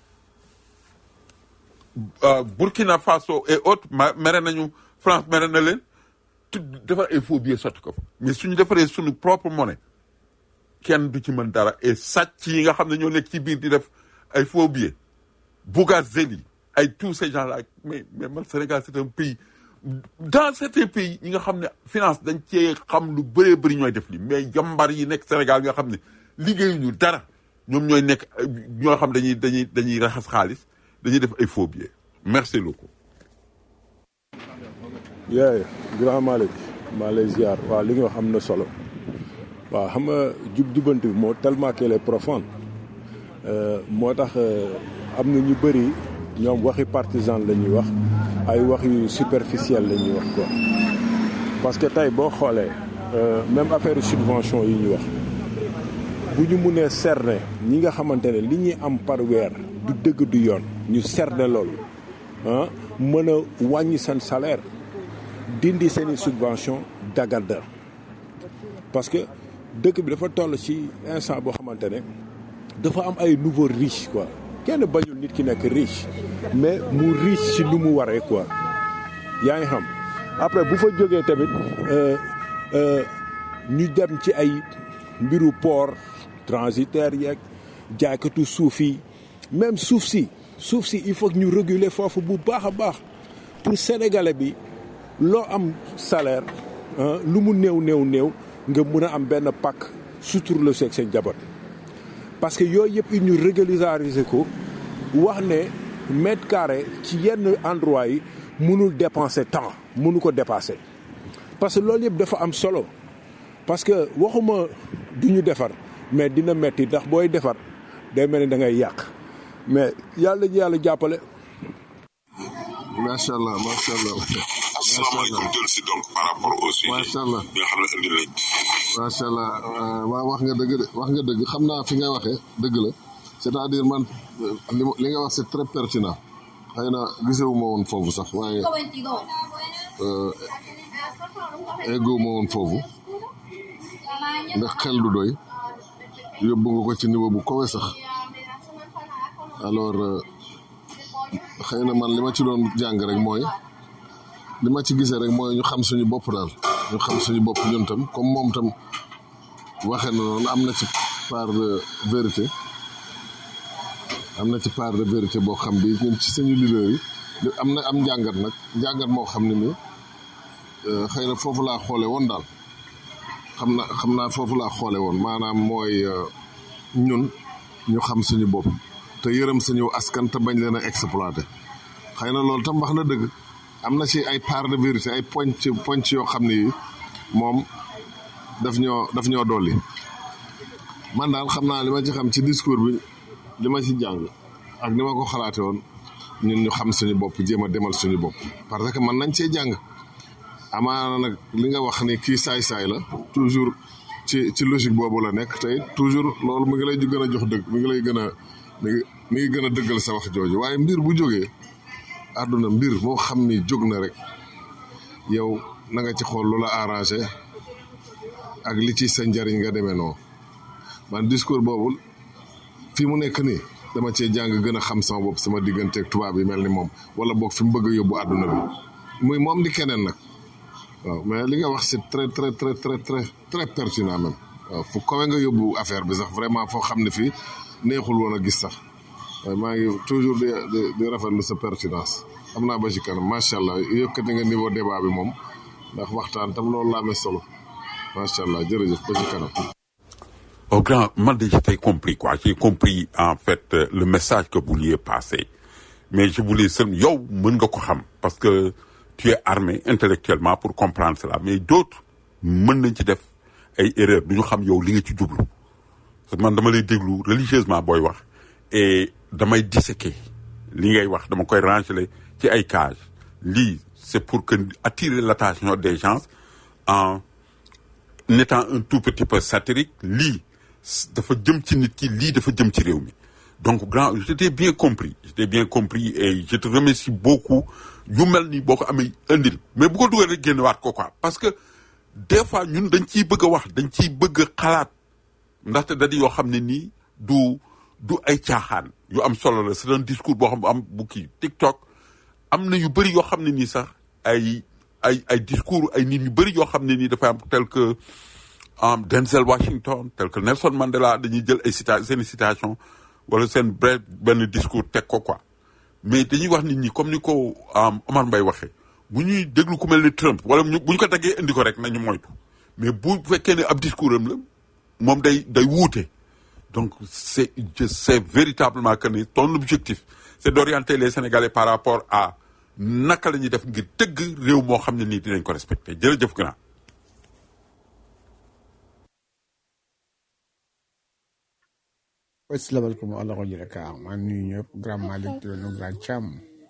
uh, Burkina Faso et autres ma mere nañu France mere na leen tu defar ay faux billets sotti ko fa mais suñu defaree suñu propre monnaie kenn du ci mën dara et sàcc yi nga xam ne ñoo nekk ci biir di def ay faux billets Bougazelli ay tous ces gens là mais mais man Sénégal c'est un pays dans certains pays ñi nga xam ne finance dañ cee xam lu bëree bëri ñooy def li mais jàmbar yi nekk Sénégal nga xam ne liggéeyuñu dara ñoom ñooy nekk ay- ñoo xam dañuy dañuy dañuy raxas xaalis dañuy def ay faux billets merci beaucoup. yee grand Malick maa lay ziar waaw li nga wax am na solo waaw xam nga jub jubanti bi moo tellement qu'elle est profonde Euh, moo tax euh, am na ñu bëri ñoom waxi partisan la ñuy wax ay wax yu superficiel la ñuy wax quoi parce que tey boo xoolee euh, même affaire subvention yi ñu wax bu ñu munee cerner ñi nga xamante ne li ñuy am par weer du dëgg du yoon ñu cerner loolu ah mën a wàññi seen salaire dindi seen i subvention dagadda parce que dëkk bi dafa toll ci instant boo xamante ne dafa am ay nouveau riche quoi kenn bañul nit ki nekk riche mais mu riche ci nu mu waree quoi yaa ngi xam après bu fa jógee tamit euh, euh, ñu dem ci ay mbiru port transitaire yeeg jaaykatu suuf yi même suuf si suuf si il faut que ñu réguler foofu bu baax a baax pour sénégalais bi loo am salaire ah, lu mu néew néew néew nga mun a am benn pàkk sutur la seeg seen jaboot parce que yooyu yëpp il ñu régulariser ko wax ne mètre carré ci yenn endroit yi mënul dépenser temps mënu ko dépasser parce que loolu yëpp dafa am solo parce que waxuma du ñu defar mais dina metti ndax booy defar day mel ni da ngay yàq mais yàlla ji yàlla jàppale macha allah macha allah macha asalaamaaleykum allah jël si donc par rapport au sujet macha allah bi nga xam ne indi nañ macha allah euh, waa wax nga dëgg de wax nga dëgg xam naa fi ngay waxee dëgg la c'est-à-dire man euh, li ma- li nga wax c'est très pertinent xëy na gisewu ma woon foofu sax waaye euh, eggowu ma woon foofu ndax xel du doy yóbbu nga ko ci niveau bu kowe sax alors euh, xëy na man li ma ci doon jàng rek mooy li ma ci gisee rek mooy ñu xam suñu bopp daal ñu xam suñu bopp ñun tam comme moom tam waxee na noonu am na ci part de vérité am na ci part de vérité boo xam bi ñun ci suñu leader yi li- am na am njàngat nag njàngat moo xam ne ni euh, xëy na foofu laa xoole woon daal xam na xam naa foofu laa xoole woon maanaam mooy euh, ñun ñu xam suñu bopp te yërëm suñu askan te bañ leen a exploité xëy na loolu tam wax na dëgg am na ci ay part de vérité ay poñ ci poñ ci yoo xam ne yi moom daf ñoo daf ñoo dolli man daal xam naa li ma ci xam ci discours bi li ma ci jàng ak ni ma ko xalaate woon ñun ñu xam suñu bopp jéem a demal suñu bopp parce que man nañ cee jàng amaana nag li nga wax ni kii saay-saay la toujours ci ci logique boobu la nekk tey toujours loolu mu ngi lay gën a jox dëgg mi ngi lay gën a mi ngi mi ngi gën a dëggal sa wax jooju waaye mbir bu jógee àdduna mbir moo xam ni jóg na rek yow na nga ci xool lu la arrangé ak li ci sa njariñ nga demee noonu man discours boobu fii mu nekk nii dama cee jàng gën a xam sama bopp sama digganteeg tubaab yi mel ni moom wala boog fi mu bëgg a yóbbu àdduna bi muy moom di keneen nag waaw mais li nga wax c'est très très très très très très pertinent même waaw fu kawe nga yóbbu affaire bi sax vraiment foo xam ne fii neexul woon a gis sax waaye maa ngi toujours di di di rafetlu sa pertinence am naa ba ci kanam macha allah yëkkati nga niveau débat bi moom ndax waxtaan tam loolu la amee solo macha allah jërëjëf ba ci kanam. Au grand, moi, déjà, j'ai compris, quoi. J'ai compris, en fait, euh, le message que vous vouliez passer. Mais je voulais seulement, yo, mën nga ko xam, parce que tu es armé intellectuellement pour comprendre cela. Mais d'autres, mën nañ ci def ay erreurs, du ñu xam yow li nga ci jublu. Parce que man dama lay déglu religieusement booy wax. Et damay disséquer li ngay wax, dama koy ranger ci ay cages. Lii, c'est pour que attirer l'attention des gens en étant un tout petit peu satirique lii dafa jëm ci nit ki lii dafa jëm ci réew mi donc grand je t'ai bien compris je t'ai bien compris et je te remercie beaucoup yu mel ni boo ko amee indil mais bu ko dugal rek génnewaat ko quoi parce que des fois ñun dañ ciy bëgg a wax dañ ciy bëgg a xalaat ndaxte da di yoo xam ne nii du du ay caaxaan yu am solo la c'est un discours boo xam bu am bu kii TikTok am na yu bëri yoo xam ne nii sax ay ay ay discours ay nit yu bëri yoo xam ne nii dafa am tel que um, Denzel Washington tel que Nelson Mandela dañuy jël ay cita seen citation wala seen bref benn discours teg ko quoi mais dañuy wax nit ñi comme ni ko um, Omar Mbaye waxee bu ñuy déglu ku mel ni Trump wala ñu bu ñu ko daggee indi ko rek nañu moytu mais bu fekkee ne ab discours am la moom day day wuute donc c'est je sais véritablement que ni ton objectif c'est d'orienter les Sénégalais par rapport à naka la ñuy def ngir tëgg réew moo xam ne nii dinañ ko respecté jërëjëf grand asalaamaaleykum wa rahmatulah ka maa ngi nuyu ñëpp grand Malick di nuyu grand Thiam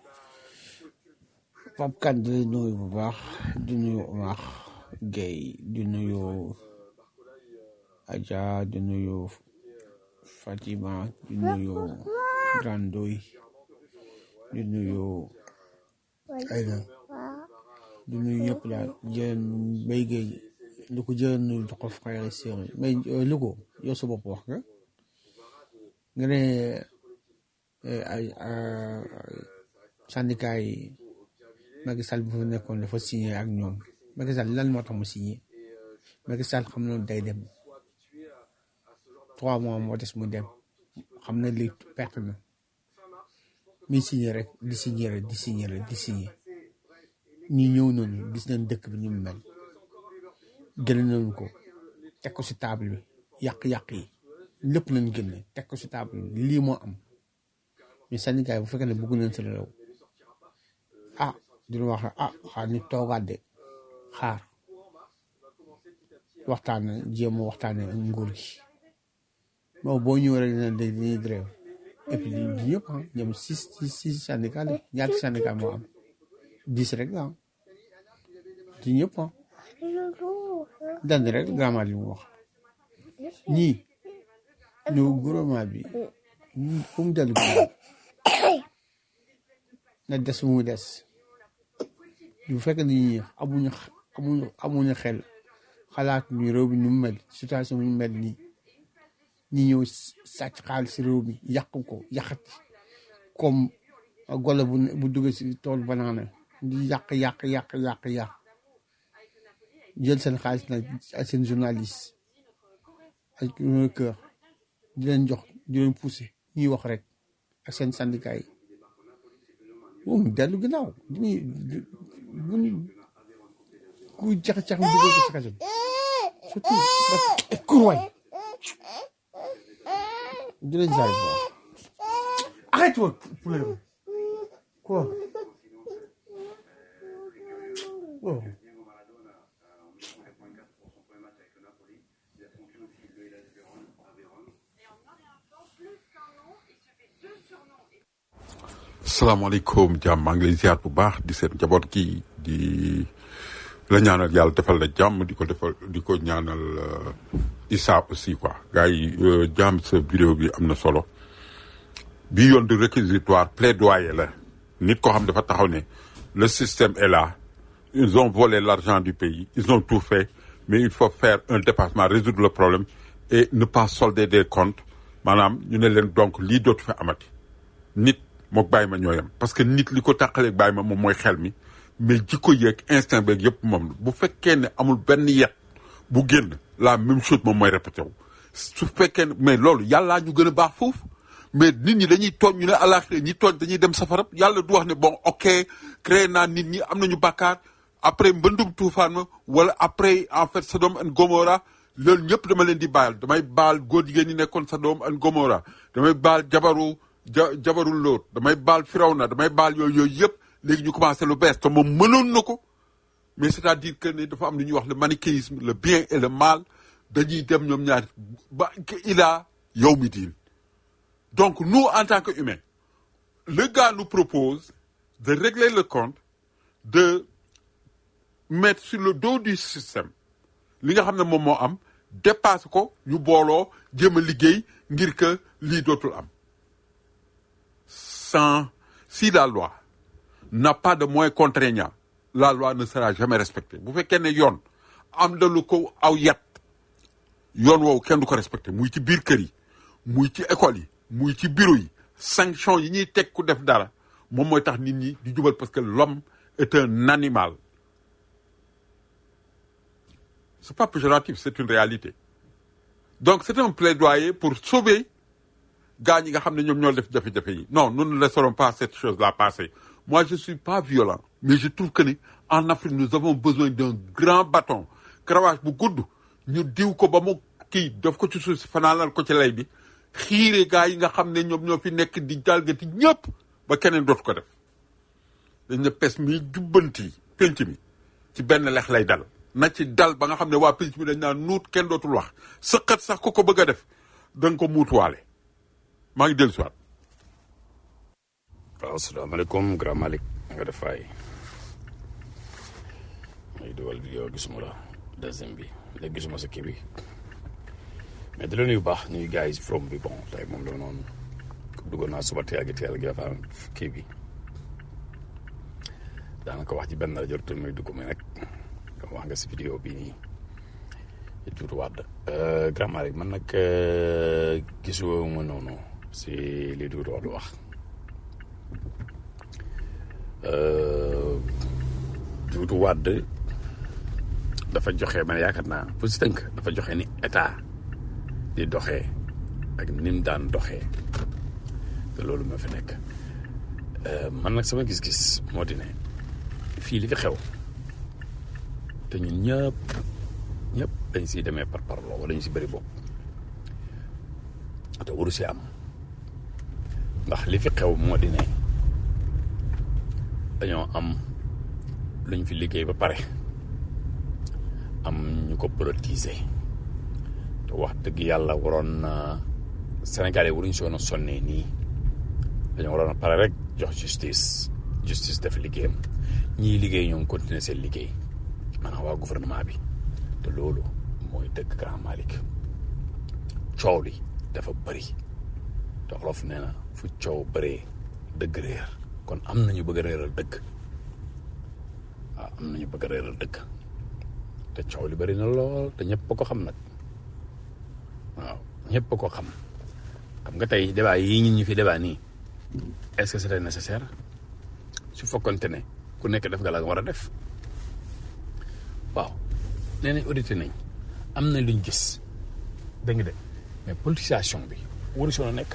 Pape Kane di nuyu bu baax di nuyu Omar Gueye di nuyu Adja di nuyu Fatima di nuyu grand Ndoy di nuyu Aïda di nuyu ñëpp daal jërë Mbaye Gueye lu ko jërë nuyu jox ko frère séeréer mais lu ko yow sa bopp wax nga. nga ne ay syndicat yi Macky Sall bu fa nekkoon dafa signé ak ñoom Macky Sall lan moo tax mu signé Macky Sall xam na day dem trois mois moo des mu dem xam na li perte na mi signé rek di signé rek di signé rek di signé ñi ñëw nañu gis nañ dëkk bi ñu mu mel gën nañu ko teg ko si table bi yàq-yàq yi lépp lañ génne teg ko si table bi lii moo am mais syndicat yi bu fekkee ne bëgg nañ si réew ah dina wax ah xaar ñu toogaat de xaar waxtaan jéem a waxtaane ak nguur gi bon boo ñëwee rek dina dégg dañuy grève et puis du ñëpp ah ñoom six six six syndicat la ñaati syndicat moo am dix rek la du ñëpp ah dand rek gaamaa li mu wax ñii ñu gouvernement bi fu mu dellu ginnaaw na des mu des bu fekkee ne ñi amuñu amuñu amuñu xel xalaat ñu réew mi ñu mel situation ñu mel nii ñi ñëw sàcc xaalis si réew mi yàq ko yàqati comme golo bu bu duggee si tool banaana di yàq yàq yàq yàq yàq jël seen xaalis nag ak seen journaliste ak kër di leen jox di leen poussé ñuy wax rek ak seen syndicat yi moom dellu ginnaaw diñuy buñ ku jax-jax mu dugal ko si kaso bi surtout parce que kurwaay di leen jaay bu baax arrête woon poulet quoi oh. salaamaaleykum jàmm maa ngi lay ziar bu baax di seen njaboot gi di la ñaanal yàlla defal la jàmm di ko defal di ko ñaanal Issa aussi quoi gars yi jàmm sa vidéo bi am na solo bi yoon de réquisitoire plaidoyer la nit koo xam dafa taxaw ne le système est là ils ont volé l'argent du pays ils ont tout fait mais il faut faire un dépassement résoudre le problème et ne pas solder des comptes maanaam ñu ne leen donc lii dootu fi amati nit mook bàyyi ma ñooyam parce que nit li ko tàqaleeg bàyyi ma moom mooy xel mi mais jikko yeeg instinct beeg yëpp moom bu fekkee ne amul benn yet bu génn la même chose moom mooy répété wu su fekkee ne mais loolu yàllaa ñu gën a baax foofu mais nit ñi dañuy tooñ ñu ne àllaaxira ñi tooñ dañuy dem safara yàlla du wax ne bon ok créé naa nit ñi am nañu bàkkaar après mbëndum tuufaan ma wala après en fait Sodome and Gomorrah loolu ñëpp dama leen di baal damay baal góor jigéen ñi nekkoon Sodome and Gomorrah damay baal jabaru ja jabaru Lóot damay baal Firawna damay baal yooyu yooyu yëpp léegi ñu commencé lu bees te moom mënoon na ko mais c'est-à-dire que ne dafa am lu ñuy wax le manichéisme le bien et le mal dañuy dem ñoom ñaar ba ila yawmi diin donc nous en tant que humains le gars nous propose de régler le compte de mettre sur le dos du système li nga xam ne moom moo am dépasse ko ñu booloo jéem a liggéey ngir que lii dootul am sans si la loi n'a pas de moyens contraignants la loi ne sera jamais respectée bu fekkee ne yoon am na lu ko aw yat yoon woowu kenn du ko respecté muy ci biir kër yi muy ci école yi muy ci bureau yi sanction yi ñuy teg ku def dara moom mooy tax nit ñi di jubal parce que l'homme est un animal c'est pas péjoratif c'est une réalité donc c'est un plaidoyer pour sauver gars ñi nga xam ne ñoom ñoo def jafe-jafe yi non nous ne laisserons pas cette chose là passer moi je suis pas violent mais je trouve que ni en Afrique nous avons besoin d'un grand bâton karawaas bu gudd ñu diw ko ba mu kii daf ko ci suuf si fanaanal ko ci lay bi xiire gars yi nga xam ne ñoom ñoo fi nekk di jalgati ñëpp ba keneen dootu ko def dañ ne pes mi jubbanti penc mi ci benn lex lay dal na ci dal ba nga xam ne waa penc mi dañ naan nuut kenn dootul wax sëqat sax ku ko bëgg a def da nga ko muutuwaale maa ngi dellu si waat waaw asalaamaaleykum grand Malick nga def faay may dugal vidéo gisuma la deuxième bi léegi gisuma sa kii bi mais di la nuyu baax nuyu gars yi si from bi bon tey moom la noonu duggoon naa suba teel gi teel gi dafa am kii bi daanaka wax ci benn rajo te muy dugg mais nag wax nga si vidéo bii nii di tuuti waat grand Malick man nag gisuma noonu si li tuuti waat wax Doudou Wade dafa joxe man yaakaar naa pour si tënk dafa joxe ni état di doxee ak ni mu daan doxee te loolu moo fi nekk man nag sama gis-gis moo di ne fii li fi xew te ñun ñëpp ñëpp dañ siy demee par parloo wala ñu si bëri bopp te waru si am ndax li fi xew moo di ne dañoo am luñ fi liggéey ba pare am ñu ko politiser te wax dëgg yàlla waroon na Sénégalais waruñ soon a sonnee nii dañoo waroon a pare rek jox justice justice def liggéeyam ñii liggéey ñoom continuer seen liggéey maanaam waa gouvernement bi te loolu mooy dëgg Grand Malick coow li dafa bëri te olof nee na fu coow bëree dëgg réer kon am nañu bëgg a réeral dëgg waaw am nañu bëgg a réeral dëgg te coow li bëri na lool te ñëpp ko xam nag waaw ñëpp ko xam xam nga tey débat yii ñun ñu fi débat nii est-ce que c'était nécessaire su fekkonte ne ku nekk def nga la nga war a def waaw nee nañ audité nañ am na luñ gis dégg nga de mais politisation bi waru si woon a nekk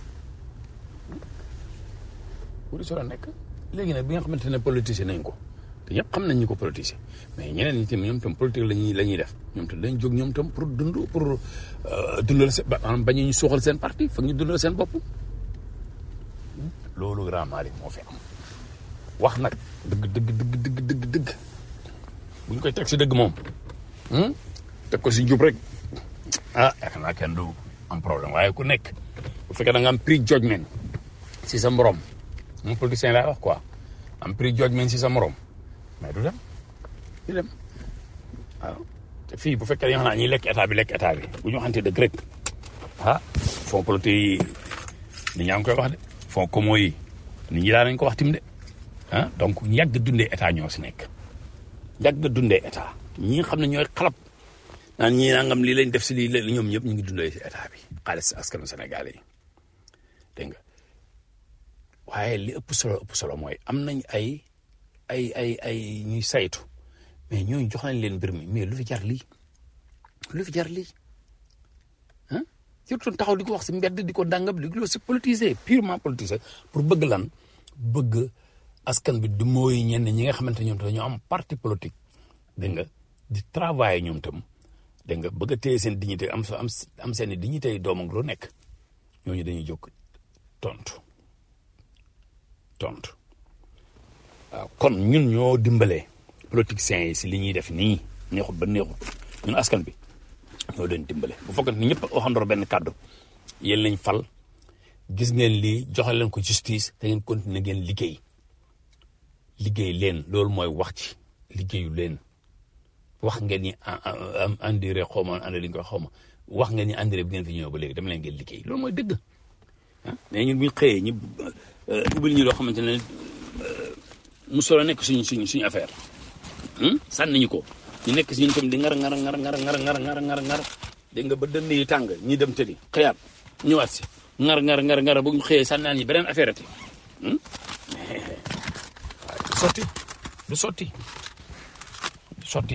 waru si woon a nekk léegi nag bi nga xamante ne politisé nañ ko te ñëpp xam nañ ñu ko politisé mais ñeneen ñi tamit ñoom tam politique la ñuy la ñuy def ñoom tam dañ jóg ñoom tam pour dund pour dundal seen maanaam bañ ñu suuxal seen parti foog ñu dundal seen bopp loolu Grand Malick moo fi am wax nag dëgg dëgg dëgg dëgg dëgg dëgg bu ñu koy teg si dëgg moom teg ko si jub rek ah yaakaar naa kenn du am problème waaye ku nekk bu fekkee da nga am prix judgment si sa morom moom politicien laa wax quoi am prix judgment si sa morom mais du dem du dem waaw te fii bu fekkee dañoo xam ne ñuy lekk état bi lekk état bi bu ñu waxante dëgg rek ah fonds politique yi nit ñaa ngi koy wax de fonds commun yi nit ñi daa nañ ko wax tim de ah donc yàgg dundee état ñoo si nekk yàgg dundee état ñi nga xam ne ñooy xalab naan ñii nangam lii lañ def si lii la ñoom ñëpp ñu ngi dundee si état bi xaalis askanu Sénégal yi dégg nga waaye li ëpp solo ëpp solo mooy am nañ ay ay ay ay ñuy saytu mais ñooñu jox nañ leen mbir mi mais lu fi jar lii lu fi jar lii ah surtout taxaw di ko wax si mbedd di ko dàngam di ko si politisé purement politisé pour bëgg lan bëgg askan bi du mooy ñenn ñi nga xamante ñoom dañoo am parti politique dégg nga di travailler ñoom tam dégg nga bëgg a téye seen dignité am am am seen i dignité doom ak lu nekk ñooñu dañuy jóg tontu tontu waaw kon ñun ñoo dimbalee politiciens yi si li ñuy def nii neexut ba neexut ñun askan bi ñoo leen dimbale bu fekkee ni ñëpp waxandoo benn kàddu yéen lañ fal gis ngeen lii joxe leen ko justice te ngeen continuer ngeen liggéey liggéey leen loolu mooy wax ci liggéeyu leen wax ngeen ni am andire xaw ma andi li nga xaw ma wax ngeen ni andire bi ngeen fi ñëw ba léegi dama leen ngeen liggéey loolu mooy dëgg ah mais ñun bu ñu xëyee ñu ubbil ñu loo xamante ne musola nekk suñ suñ suñu affaire sànni ñu ko ñu nekk si ñun tam di ngar ngar ngar ngar ngar ngar ngar ngar ngar dégg nga ba dënn yi tàng ñi dem tëddi xëyaat ñëwaat si ngar ngar ngar ngar bu ñu xëyee sànnaan ñi beneen affaire ati du sotti du sotti du sotti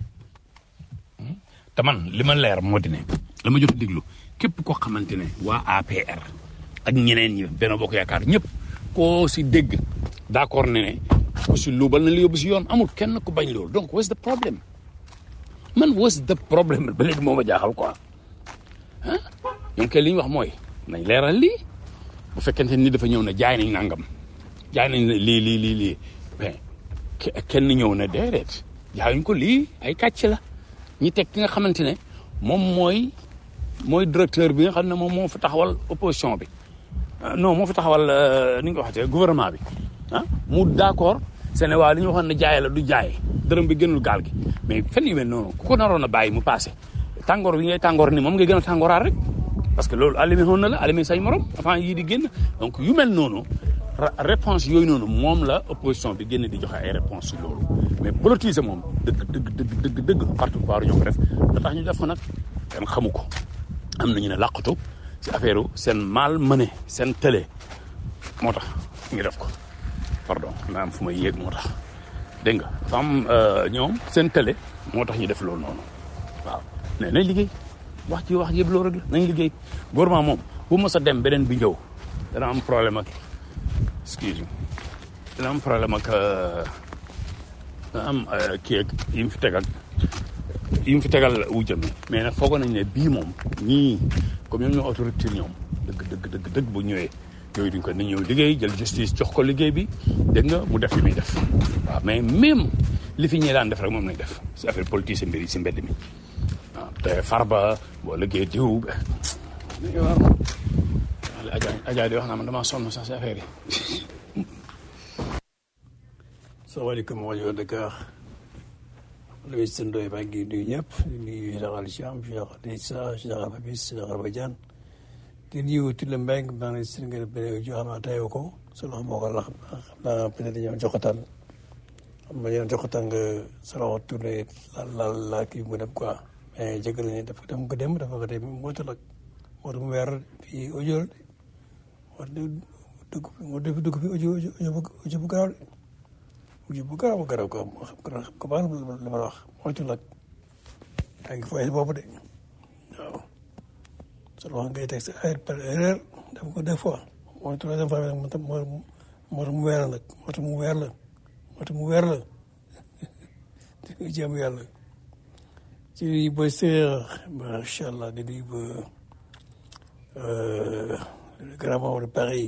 te man li ma leer moo di ne la ma jot diglu képp koo xamante ne waa APR ak ñeneen ñi benn bokk yaakaar ñëpp koo si dégg d'accord ne ne ku si luubal na li yóbbu si yoon amul kenn ku bañ loolu donc what's the problem man what's the problem ba léegi moo ma jaaxal quoi ah ñoom kay li ñu wax mooy nañ leeral lii bu fekkente ni dafa ñëw ne jaay nañ nangam jaay nañ lii lii lii lii mais kenn ñëw na déedéet jaayuñ ko lii ay kàcc la ñi teg ki nga xamante ne moom mooy mooy directeur bi nga xam ne moom moo fa taxawal opposition bi non moo fa taxawal ni nga ko waxatee gouvernement bi ah mu d'accord Sénégal li ñu waxoon ne jaay la du jaay dërëm bi gënul gaal gi mais fenn yu mel noonu ku ko naroon a bàyyi mu passé tàngoor bi ngay tàngoor ni moom ngay gën a tàngooraat rek parce que loolu allumé woon na la allumé say morom avant yii di génn donc yu mel noonu réponse yooyu noonu moom la opposition bi génn di joxe ay réponse si loolu mais politiser moom dëgg dëgg dëgg dëgg dëgg parti pouvoir ñoo ko def da tax ñu def ko nag kenn xamu ko am nañu ne làqatu si affaire seen mal mené seen télé moo tax ñu def ko pardon naa am fu may yéeg moo tax dégg nga dafa am ñoom seen télé moo tax ñu def loolu noonu waaw mais nañ liggéey wax ci wax yëpp loolu rek la nañ liggéey gouvernement moom bu mos a dem beneen bi ñëw dana am problème ak excuse me dana am problème ak dana am kii ak yi mu fi tegal yi mu fi tegal wujjam yi mais nag foogoon nañ ne bii moom ñii comme ñoom ñoo autorité ñoom dëgg dëgg dëgg dëgg bu ñëwee yooyu duñ ko ni ñëw liggéey jël justice jox ko liggéey bi dégg nga mu def li muy def waaw mais même li fi ñee daan def rek moom lañ def si affaire politique si mbir yi si mbedd mi waaw te farba boo liggéey diw dañuy war Adja Adja di wax naa man damaa sonn sax si affaire yi salaamaaleykum rajo Dakar le ministre Ndoye maa ngi nuyu ñëpp di nuyu général Thiam général Issa général Babis général Badiane di nuyu Tile Mbengue maa ngi si nga beneen joo xam ne tayoo ko sa loxo moo ko la xam naa peut être dañoo joxataan xam nga dañoo joxataan nga sa loxo tourné laal laal laal kii mu dem quoi mais jégal nañu dafa dem ko dem dafa ko dem motul ak moo mu weer fii audio moo dugg moo def dugg fi audio audio bu garaaw audio bu garaaw garaaw ko moo xam xam ko baax la ma wax moytu nag yaa ngi fooy boobu de waaw sa loxo ngay teg sa ay par erreur def ko deux fois mooy troisième fois nag moo tax moo tax mu weer la nag moo tax mu weer la moo tax mu weer la di jëm yàlla ci nuyu ba séeréer macha allah di nuyu ba le grand membre de Paris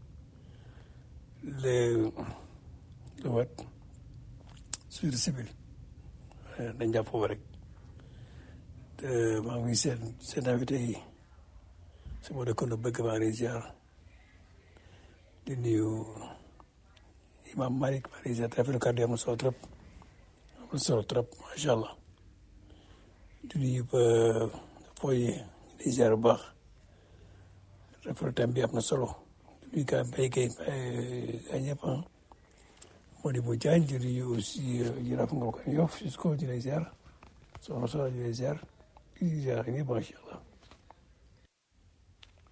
le le wat sur civil dañ jàpp foofu rek maa ngi seen seen invité yi su ma dëkkoon bëgg maa ngi ziar di nuyu imam Malick maa ngi ziar rafetlu kàddu yi am na solo trop am na solo trop macha allah di nuyu ba fooy di ziar bu baax rafetlu thème bi am na solo di nuyu gaa mbay kay gaa ñëpp ah moo di bu jaañ di nuyu aussi jaraaf nga ko yof jusqu'au di lay ziar soxna soxna di lay ziar di ziar ñëpp macha allah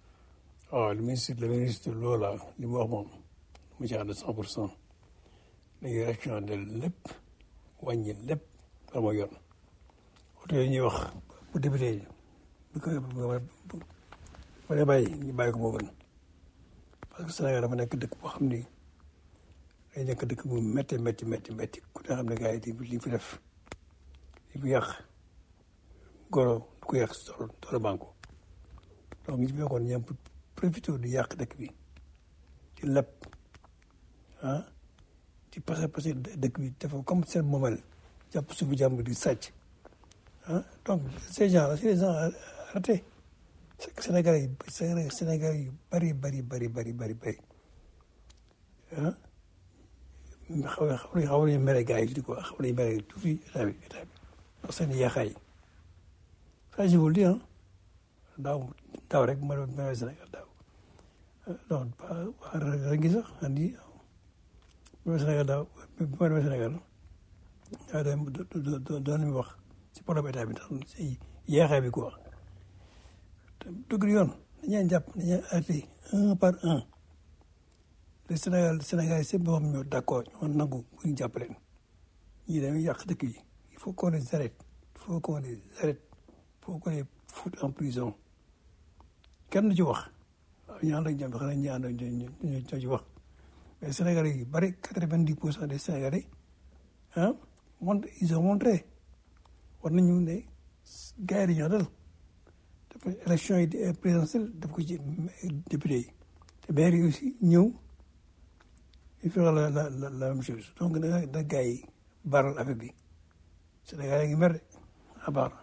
waaw le ministre le ministre Loola li mu wax moom mu ci ànd cent pour cent nañu rationalisé lépp wàññi lépp loolu mooy yoon oto yooyu ñuy wax bu débuté bu ko bu bu dee bàyyi ñu bàyyi ko moo gën parce que Sénégal dafa nekk dëkk boo xam ni day nekk dëkk bu métti métti métti métti ku ne xam ne gars yi li fi def li fi yàq goro du ko yàq si tool toolu banque donc ñu fi fekkoon ñoom profité di yàq dëkk bi ci lépp ah di passé passé dëkk bi dafa comme seen moomel jàpp suufu jàmbur di sàcc ah donc ces gens là c'est des gens ratés c'est que Sénégalais yi Sénégalais yu bari bari bari bari bari bari ah xaw ma xaw ma xaw ma mere gars yi di ko xaw ma mere tuuti état bi état bi ndax seen yaaxaay ça je vous le dis ah daaw daaw rek ma doon mere Sénégal daaw non pas waa ren gi sax andi ma Sénégal daaw ma demee Sénégal daa doon doon mi wax si problème état bi ndax si yaaxaay bi quoi dëgg yoon dañuy jàpp dañuy arrêté un par un le Sénégal Sénégal yi seen boppam ñoo d' accord ñoo nangu bu ñu jàpp leen ñii dañuy yàq dëkk yi il faut qu'on les arrête il faut qu'on les arrête il faut qu'on les foute en prison kenn du ci wax waaw ñu ànd ak ñoom xanaa ñu ànd ak ñoom ñoo ci wax mais Sénégalais yi bari quatre-vingt-dix pour cent des Sénégalais ah mont ils ont montré war nañu ne gars yi dañoo dal dafa élection yi présidentielle daf ko ci député yi te maire yi aussi ñëw il faut la la la la même chose donc da da gars yi baral affaire bi Sénégal yi ngi mer de à baar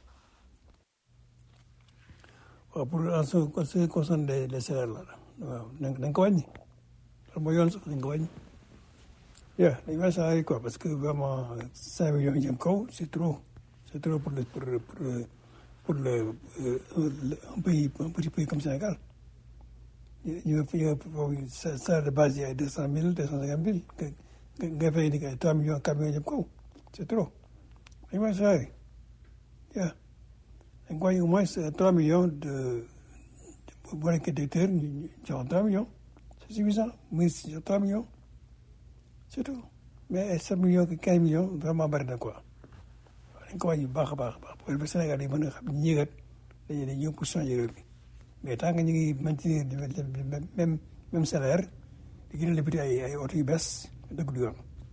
waaw pour en ce ce qui concerne les les salaires là waaw na nga ko wàññi loolu mooy yoon sax dañ ko wàññi yeah dañ wàññi salaire yi quoi parce que vraiment cinq millions yi jëm kaw c'est trop c'est trop pour le pour pour pour le un pays un petit pays comme Sénégal ñu ñu salaire de base yi ay deux cent mille deux cent cinquante mille nga nga fay ni ay trois millions quatre millions jëm kaw c'est trop dañ wàññi salaire yi yeah dañ ko wàññi au moins trois millions de boo nekkee directeur ñu jox trois millions c'est suffisant muy trois millions c'est tout mais ay sept millions quinze millions vraiment bari na quoi dañ ko wàññi bu baax a baax a baax pour le Sénégal yi mën a xam ñi kat dañuy dañuy ñëw pour changer réew mi mais tant que ñu ngi maintenir même même salaire di gën a débuté ay ay oto yu bees dëgg du yoon.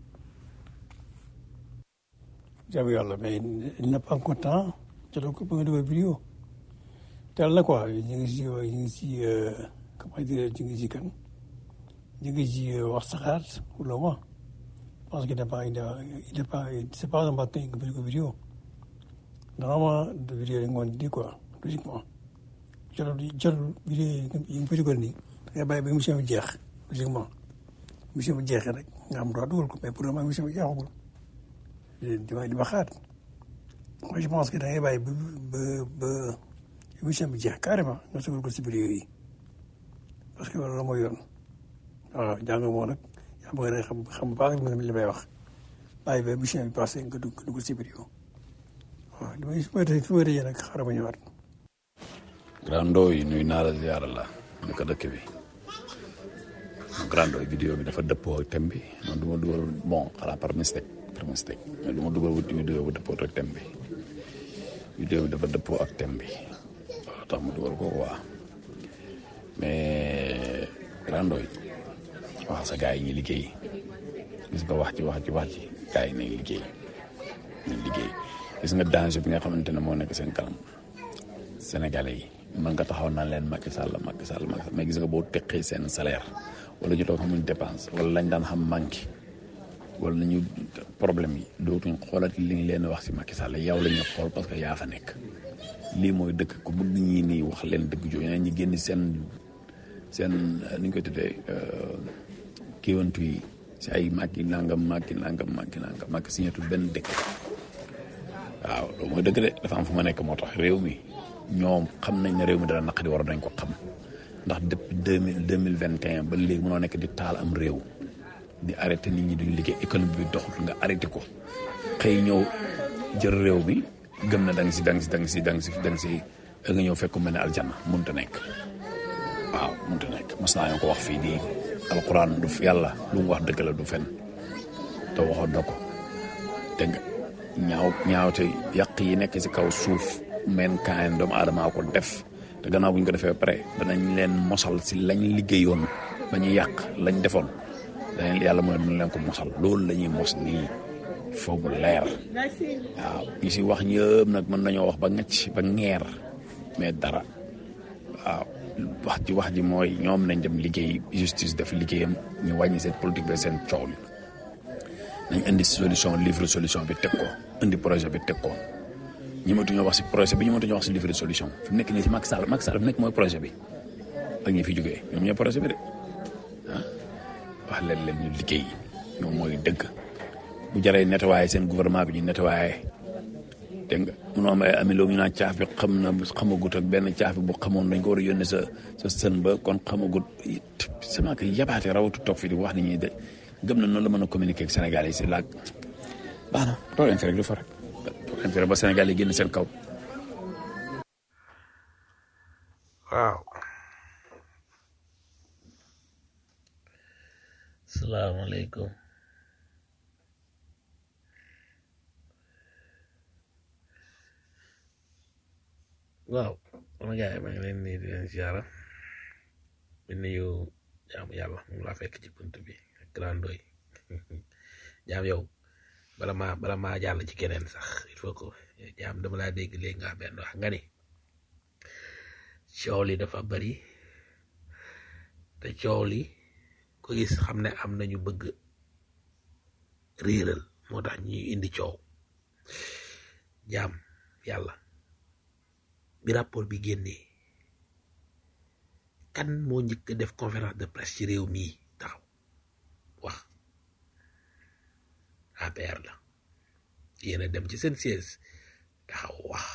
jaamu yàlla mais il n'a pas encore temps jotoo ko ba nga dugal vidéo teel na quoi ñu ngi si ñu ngi si comment dire ñu ngi si kan ñu ngi si wax saxaat pour le moment je pense qu'il n'est pas il n'est pas c'est pas un matin nga bëgg ko vidéo normalement de vidéo yi ngoon di quoi logiquement jotul jotul vidéo yi nga ko dugal nii da ngay bàyyi ba émission bi jeex logiquement émission bi jeexee rek nga am droit dugal ko mais pour le moment émission bi jeexagul di ma di ma xaat moi je pense que da ngay bàyyi ba ba ba émission bi jeex carrément nga sugal ko si vidéo yi parce que loolu mooy yoon waaw jàng moo nag yaa bëgg a xam xam bu baax li may wax bàyyi ba émission bi passé nga dugg nga dugg si vidéo waaw li may fi may fi may tëjee nag xaaral ma ñëwaat. grand Ndoye nuyu naa la ziyaara la naka dëkk bi grand Ndoye vidéo bi dafa dëppoo ak thème bi man du ma dugal bon xanaa par mistake par mistake mais du ma dugal vidéo bu dëppoo ak thème bi vidéo bi dafa dëppoo ak thème bi waaw tax ma dugal ko waa mais grand Ndoye wax sa gars yi ñuy liggéey gis nga wax ci wax ci wax ci gars yi nañ liggéey nañ liggéey gis nga danger bi nga xamante ne moo nekk seen kanam sénégalais yi mën nga taxaw naan leen Macky Sall Macky Sall Macky Sall mais gis nga boo teqee seen salaire wala ñu toog xamuñ dépense wala lañ daan xam manqué wala nañu problème yi dootuñ xoolati li ñu leen wax si Macky Sall yow la ñuy xool parce que yaa fa nekk lii mooy dëkk ku bëgg ñii nii wax leen dëgg jooju ñi génn seen seen ni ñu koy tuddee kiiwantu yi si ay Macky nangam Macky nangam Macky nangam Macky signatul benn dëkk waaw loolu mooy dëgg de dafa am fu ma nekk moo tax réew mi ñoom xam nañ ne réew mi dana naqadi war nañ ko xam ndax depuis deux mille deux mille vingt et un ba léegi mënoo nekk di taal am réew di arrêté nit ñi duñ liggéey économie bi doxul nga arrêté ko xëy ñëw jël réew mi gëm na da nga si da nga si da nga si da nga si da nga si nga ñëw fekk mel ne aljanna mënut a nekk waaw mënut a nekk mas naa ko wax fii nii alquran du yàlla lu mu wax dëgg la du fen te waxoon na ko dégg nga ñaaw ñaawte yàq yi nekk ci kaw suuf men kaan doomu aadama ko def te gannaaw bu ñu ko defee ba pare danañ leen mosal si lañ liggéeyoon ba ñu yàq lañ defoon danañ yàlla mooy mën leen ko mosal loolu la ñuy mos nii foo mu leer waaw ñi si wax ñëpp nag mën nañoo wax ba ngacc ba ngeer mais dara waaw wax ji wax ji mooy ñoom nañ dem liggéey justice def liggéeyam ñu wàññi seen politique bi seen coow li nañ indi solution livre solution bi teg ko indi projet bi teg ko ñi matuñoo wax si projet bi ñu matuñoo wax si livre solution fi mu nekk nii si Macky Sall Macky Sall fi nekk mooy projet bi ak ñi fi jógee ñoom ñooy projet bi de ah wax leen leen ñu liggéey ñoom mooy dëgg bu jaree nettoyé seen gouvernement bi ñu nettoyé dégg nga munoo am ay amiloo ñu naan caaf bi xam na xamagut ak benn caaf bi bu xamoon dañ ko war a yónnee sa sa sën ba kon xamagut sama que yabaate rawatu toog fi di wax nit ñi de gëm na noonu la mën a communiquer ak Sénégal yi si laag baax na toog leen fi rek du fa rek toog leen fi rek ba Sénégal yi génn seen kaw waaw salaamaaleykum waaw sama gars yi maa ngi leen nii di leen ziara di nuyu jaamu yàlla mu laa fekk ci bunt bi ak grando yi jaam yow bala maa bala maa jàll ci keneen sax il faut que jaam dama laa dégg léegi nga benn wax nga ni coow li dafa bari te coow li ko gis xam ne am nañu bëgg réeral moo tax ñuy indi coow jaam yàlla bi rapport bi génnee kan moo njëkk a def conférence de presse ci réew mii taxaw wax APR la yéen a dem ci seen siège taxaw wax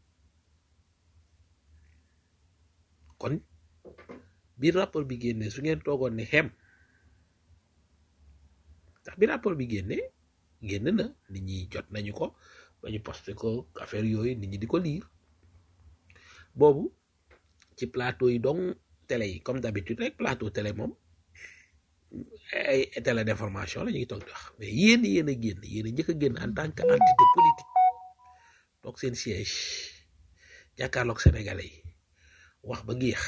kon bi rapport bi génnee su ngeen toogoon ne xem ndax bi rapport bi génnee génn na nit ñi jot nañu ko ba ñu posté ko affaire yooyu nit ñi di ko liir boobu ci plateau yi donc télé yi comme d'habitude rek plateau télé moom ay télé d'information la ñu ngi toog di wax mais yéen yéen a génn yéen a njëkk a génn en tant que entité politique toog seen siège jàkkaarloog sénégalais yi wax ba géex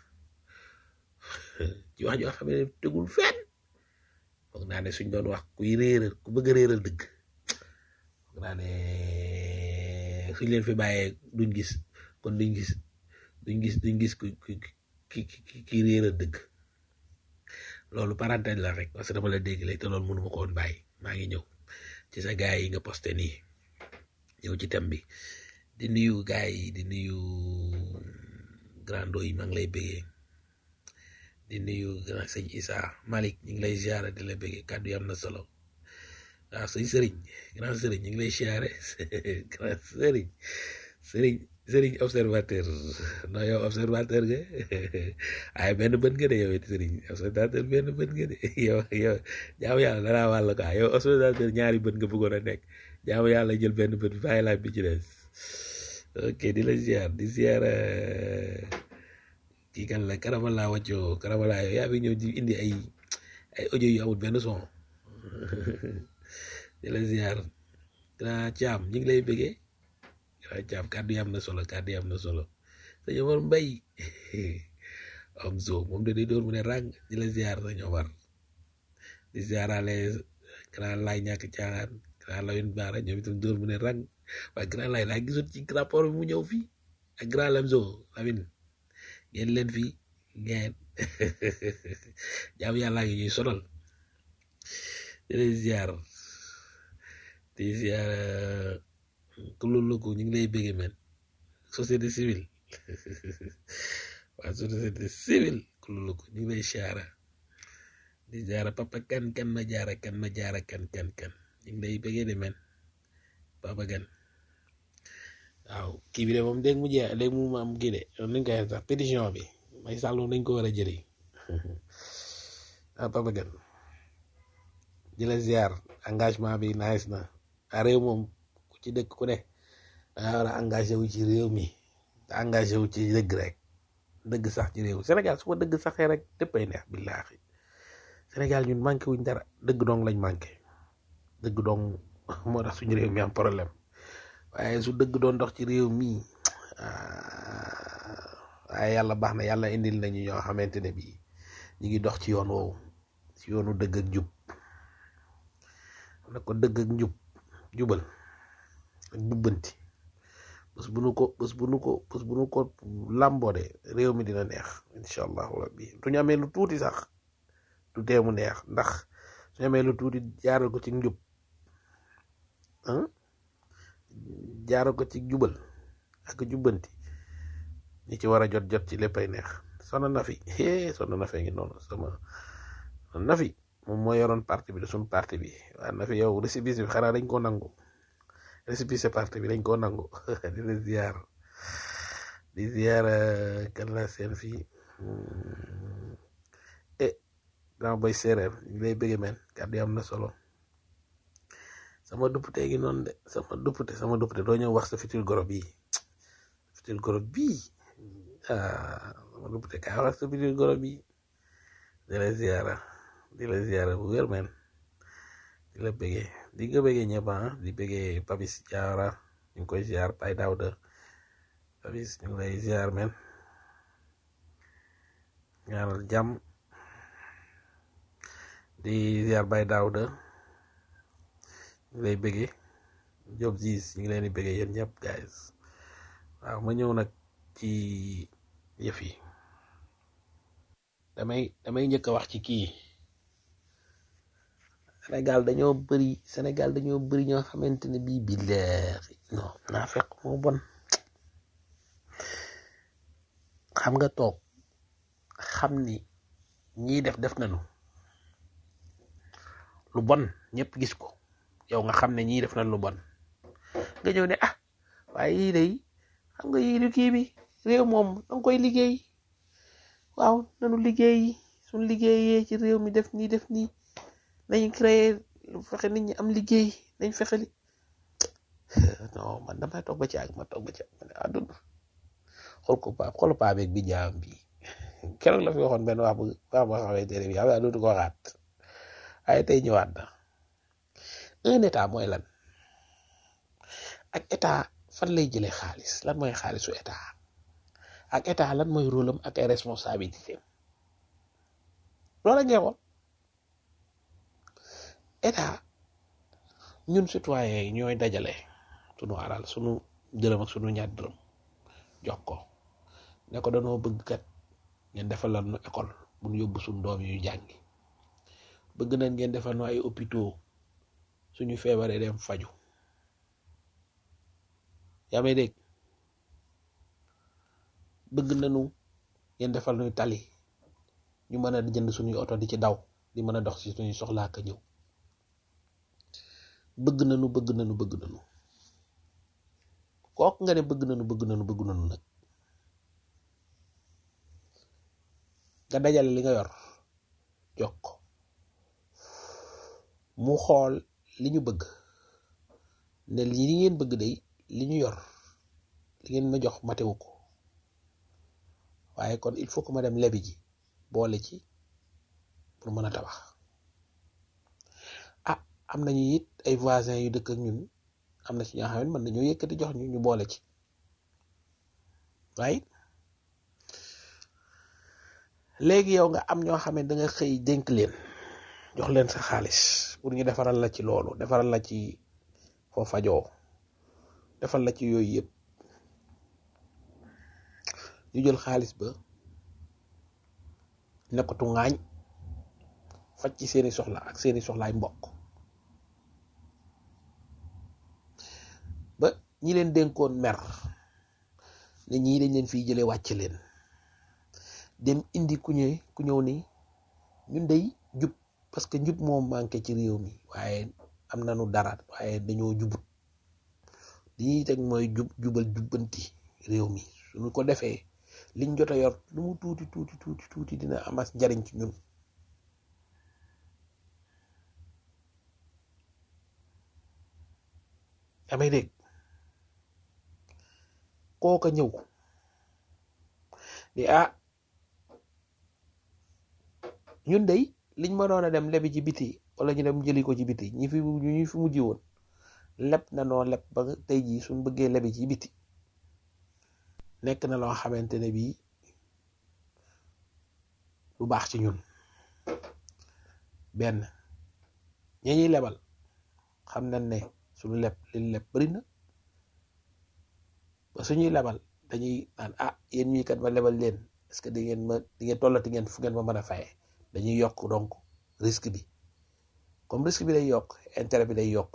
ci wax joo xam ne tegul fenn foog naa ne suñ doon wax kuy réeral ku bëgg a réeral dëgg foog naa ne suñ leen fi bàyyee duñ gis kon duñ gis duñ gis duñ gis ku ku ki ki ki réeral dëgg loolu parenthèse la rek parce que dama la dégg léegi te loolu mënu ma ko woon bàyyi maa ngi ñëw ci sa gaay yi nga posté nii ñëw ci thème bi di nuyu gaay yi di nuyu grando yi maa ngi lay bëggee di nuyu grand sëñ Issa Malick ñu ngi lay ziara di la bëggee kàddu yi am na solo waaw sëñ Sëriñ grand Sëriñ ñu ngi lay ziare grand Sëriñ Sëriñ Sëriñ observateur non yow observateur nga ay benn bët nga de yow it Sëriñ observateur benn bët nga de yow yow jaamu yàlla danaa wàll quoi yow observateur ñaari bët nga bëggoon a nekk jaamu yàlla jël benn bët bi bàyyi laaj bi ci des ok di la ziar di ziar kii kan la karamala wàccoo karamala yow yaa fi ñëw di indi ay ay audio yu amul benn son di la ziar grand Thiam ñu ngi lay bëggee grand Thiam kàddu yi am na solo kàddu yi am na solo sëñ Omar Mbay am zo moom da day door mu ne ràng di la ziar sëñ Omar di ziarale grand laay ñàkk caaxaan grand Lawin Baara ñoom itam door mu ne ràng waaye grand laay laa gisoon ci rapport bi mu ñëw fii ak grand Lamzo Lawin ngeen leen fii ngeen jaamu yàlla ngi ñuy sonal di lay ziar di ziar ku loolu ko ñu ngi lay bëgge men société civile waa société civile ku loolu ko ñu ngi lay ziara di ziara papa kan kan ma jaara kan ma jaara kan kan kan ñu ngi lay bëgge de men papa kan waaw kii bi de moom dégg mu jeex dégg mu am kii de nuñ koy sax pétition bi may sàllu nañ ko war a jëri ah papa gan di la ziar engagement bi nice na a réew moom ku ci dëkk ku ne danga war a engagé wu ci réew mi te engagé wu ci dëgg rek dëgg sax ci réew Sénégal su ko dëgg saxee rek dëppay neex billaahi Sénégal ñun manqué wuñ dara dëgg dong lañ manqué dëgg dong moo tax suñu réew mi am problème waaye su dëgg doon dox ci réew mi waaye yàlla baax na yàlla indil nañu ñoo xamante ne bii ñu ngi dox ci yoon woowu ci yoonu dëgg ak jub na ko dëgg ak njub jubal ak jubbanti bés bu nu ko bés bu nu ko bés bu nu ko làmboode réew mi dina neex incha allahu rabbi su ñu amee lu tuuti sax du tee mu neex ndax su ñu amee lu tuuti jaaral ko ci njub jaaral ko ci jubal ak jubbanti ñi ci war a jot jot ci léppay neex soxna na fi hee soxna na fi ngi noonu sama na fi moom moo yoroon parti bi de suñu parti bi waaye na fi yow récépissé bi xanaa dañ koo nangu récépissé parti bi dañ koo nangu di la ziar di ziar kan la seen fii e grand boy séeréer ñu lay bëgge men kàddu yi am na solo sama duppute gi noonu de sama duppute sama duppute doo ñëw wax sa futur goro bii futur goro bii ah sama duppute kaa wax sa futur goro bii di la ziara di la ziara bu wér men di la bëggee di nga bëggee ñëpp ah di bëggee Papis Diawara ñu ngi koy ziar Pay Daouda Papis ñu ngi lay ziar men ñaanal jàmm di ziar Bay Daouda ñu ngi lay bëggee Job Ziz ñu ngi leen di bëggee yéen ñëpp guys waaw ma ñëw nag ci yëf yi damay damay njëkk a wax ci kii Sénégal dañoo bëri Sénégal dañoo bëri ñoo xamante ne bii billaahi non naa fekk moo bon xam nga toog xam ni ñii def def nañu lu bon ñëpp gis ko yow nga xam ne ñii def nañ lu bon nga ñëw ne ah waaye yii day xam nga yii du kii bi réew moom danga koy liggéey waaw nanu liggéey suñ liggéeyee ci réew mi def nii def nii nañ créer fexe nit ñi am liggéey nañ fexe li non man damay toog ba ci ak ma toog ba ci ak ma ne àdduna xool ko paa xool paa beeg bi jaam bi keroog la fi waxoon benn wax bu wax boo xamante ne bi xam naa dootu ko waxaat waaye tey ñëwaat na un état mooy lan ak état fan lay jëlee xaalis lan mooy xaalisu état ak état lan mooy rôle am ak ay responsabilité loola ngay xool état ñun citoyen yi ñooy dajale sunu alal sunu dërëm ak sunu ñaar dërëm jox ko ne ko danoo bëgg kat ngeen defal la nu école bu nu yóbbu sunu doom yu jàngi bëgg nañ ngeen defal nu ay hôpitaux suñu feebaree dem faju yaa may dégg bëgg nañu ngeen defal nuy tali ñu mën a jënd suñuy oto di ci daw di mën a dox ci suñuy soxlaa ka ñëw bëgg nañu bëgg nañu bëgg nañu kooku nga ne bëgg nañu bëgg nañu bëgg nañu nag nga dajale li nga yor jox ko mu xool li ñu bëgg ne li ngeen bëgg day li ñu yor li ngeen ma jox matewu ko waaye kon il faut que ma dem lebi ji boole ci pour mën a tabax ah am nañu it ay voisins yu dëkk ak ñun am na ci ñoo xam ne mën nañoo yëkkati jox ñu ñu boole ci waaye léegi yow nga am ñoo xam ne da nga xëy dénk leen jox leen sa xaalis pour ñu defaral la ci loolu defaral la ci foo fajoo defal la ci yooyu yëpp ñu jël xaalis ba nekkatu ngaañ faj ci seeni soxla ak seeni soxlaay mbokk ba ñi leen dénkoon mer ne ñii dañ leen fiy jëlee wàcc leen dem indi ku ñëw ku ñëw ni ñun day jub parce que njub moo manqué ci réew mi waaye am nañu dara waaye dañoo jubut li ñuy teg mooy jub jubal jubbanti réew mi suñu ko defee liñ jot a yor lu mu tuuti tuuti tuuti tuuti dina amas njariñ ci ñun damay dégg kooka ñëw di ah ñun day liñ ma doon a dem lebi ci biti wala ñu dem jëli ko ci biti ñi fi ñu fi mujj woon leb na noo leb ba tey jii suñ bëggee lebi ci biti nekk na loo xamante ne bii lu baax ci ñun benn ñi ñuy lebal xam nañ ne suñu leb li leb bari na ba suñuy lebal dañuy naan ah yéen ñii kat ma lebal leen est-ce que di ngeen ma di ngeen tollati ngeen fu ngeen ma mën a faye dañuy yokk donc risque bi comme risque bi day yokk intérêt bi day yokk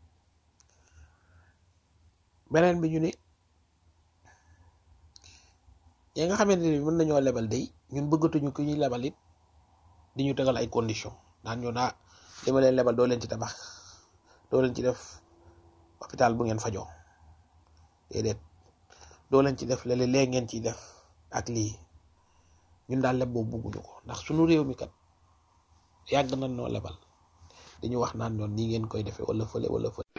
beneen bi ñu ni ñi nga xamante ni mën nañoo lebal day ñun bëggatuñu ku ñuy lebal it di ñu tegal ay conditions naan ñu naa li ma leen lebal doo leen ci tabax doo leen ci def hôpital bu ngeen fajoo déedéet doo leen ci def léeg lee ngeen ciy def ak lii ñun daal leb boobu bugguñu ko ndax suñu réew mi kat yàgg nañ noo lebal dañu wax naan ñoon nii ngeen koy defee wala fële wala fële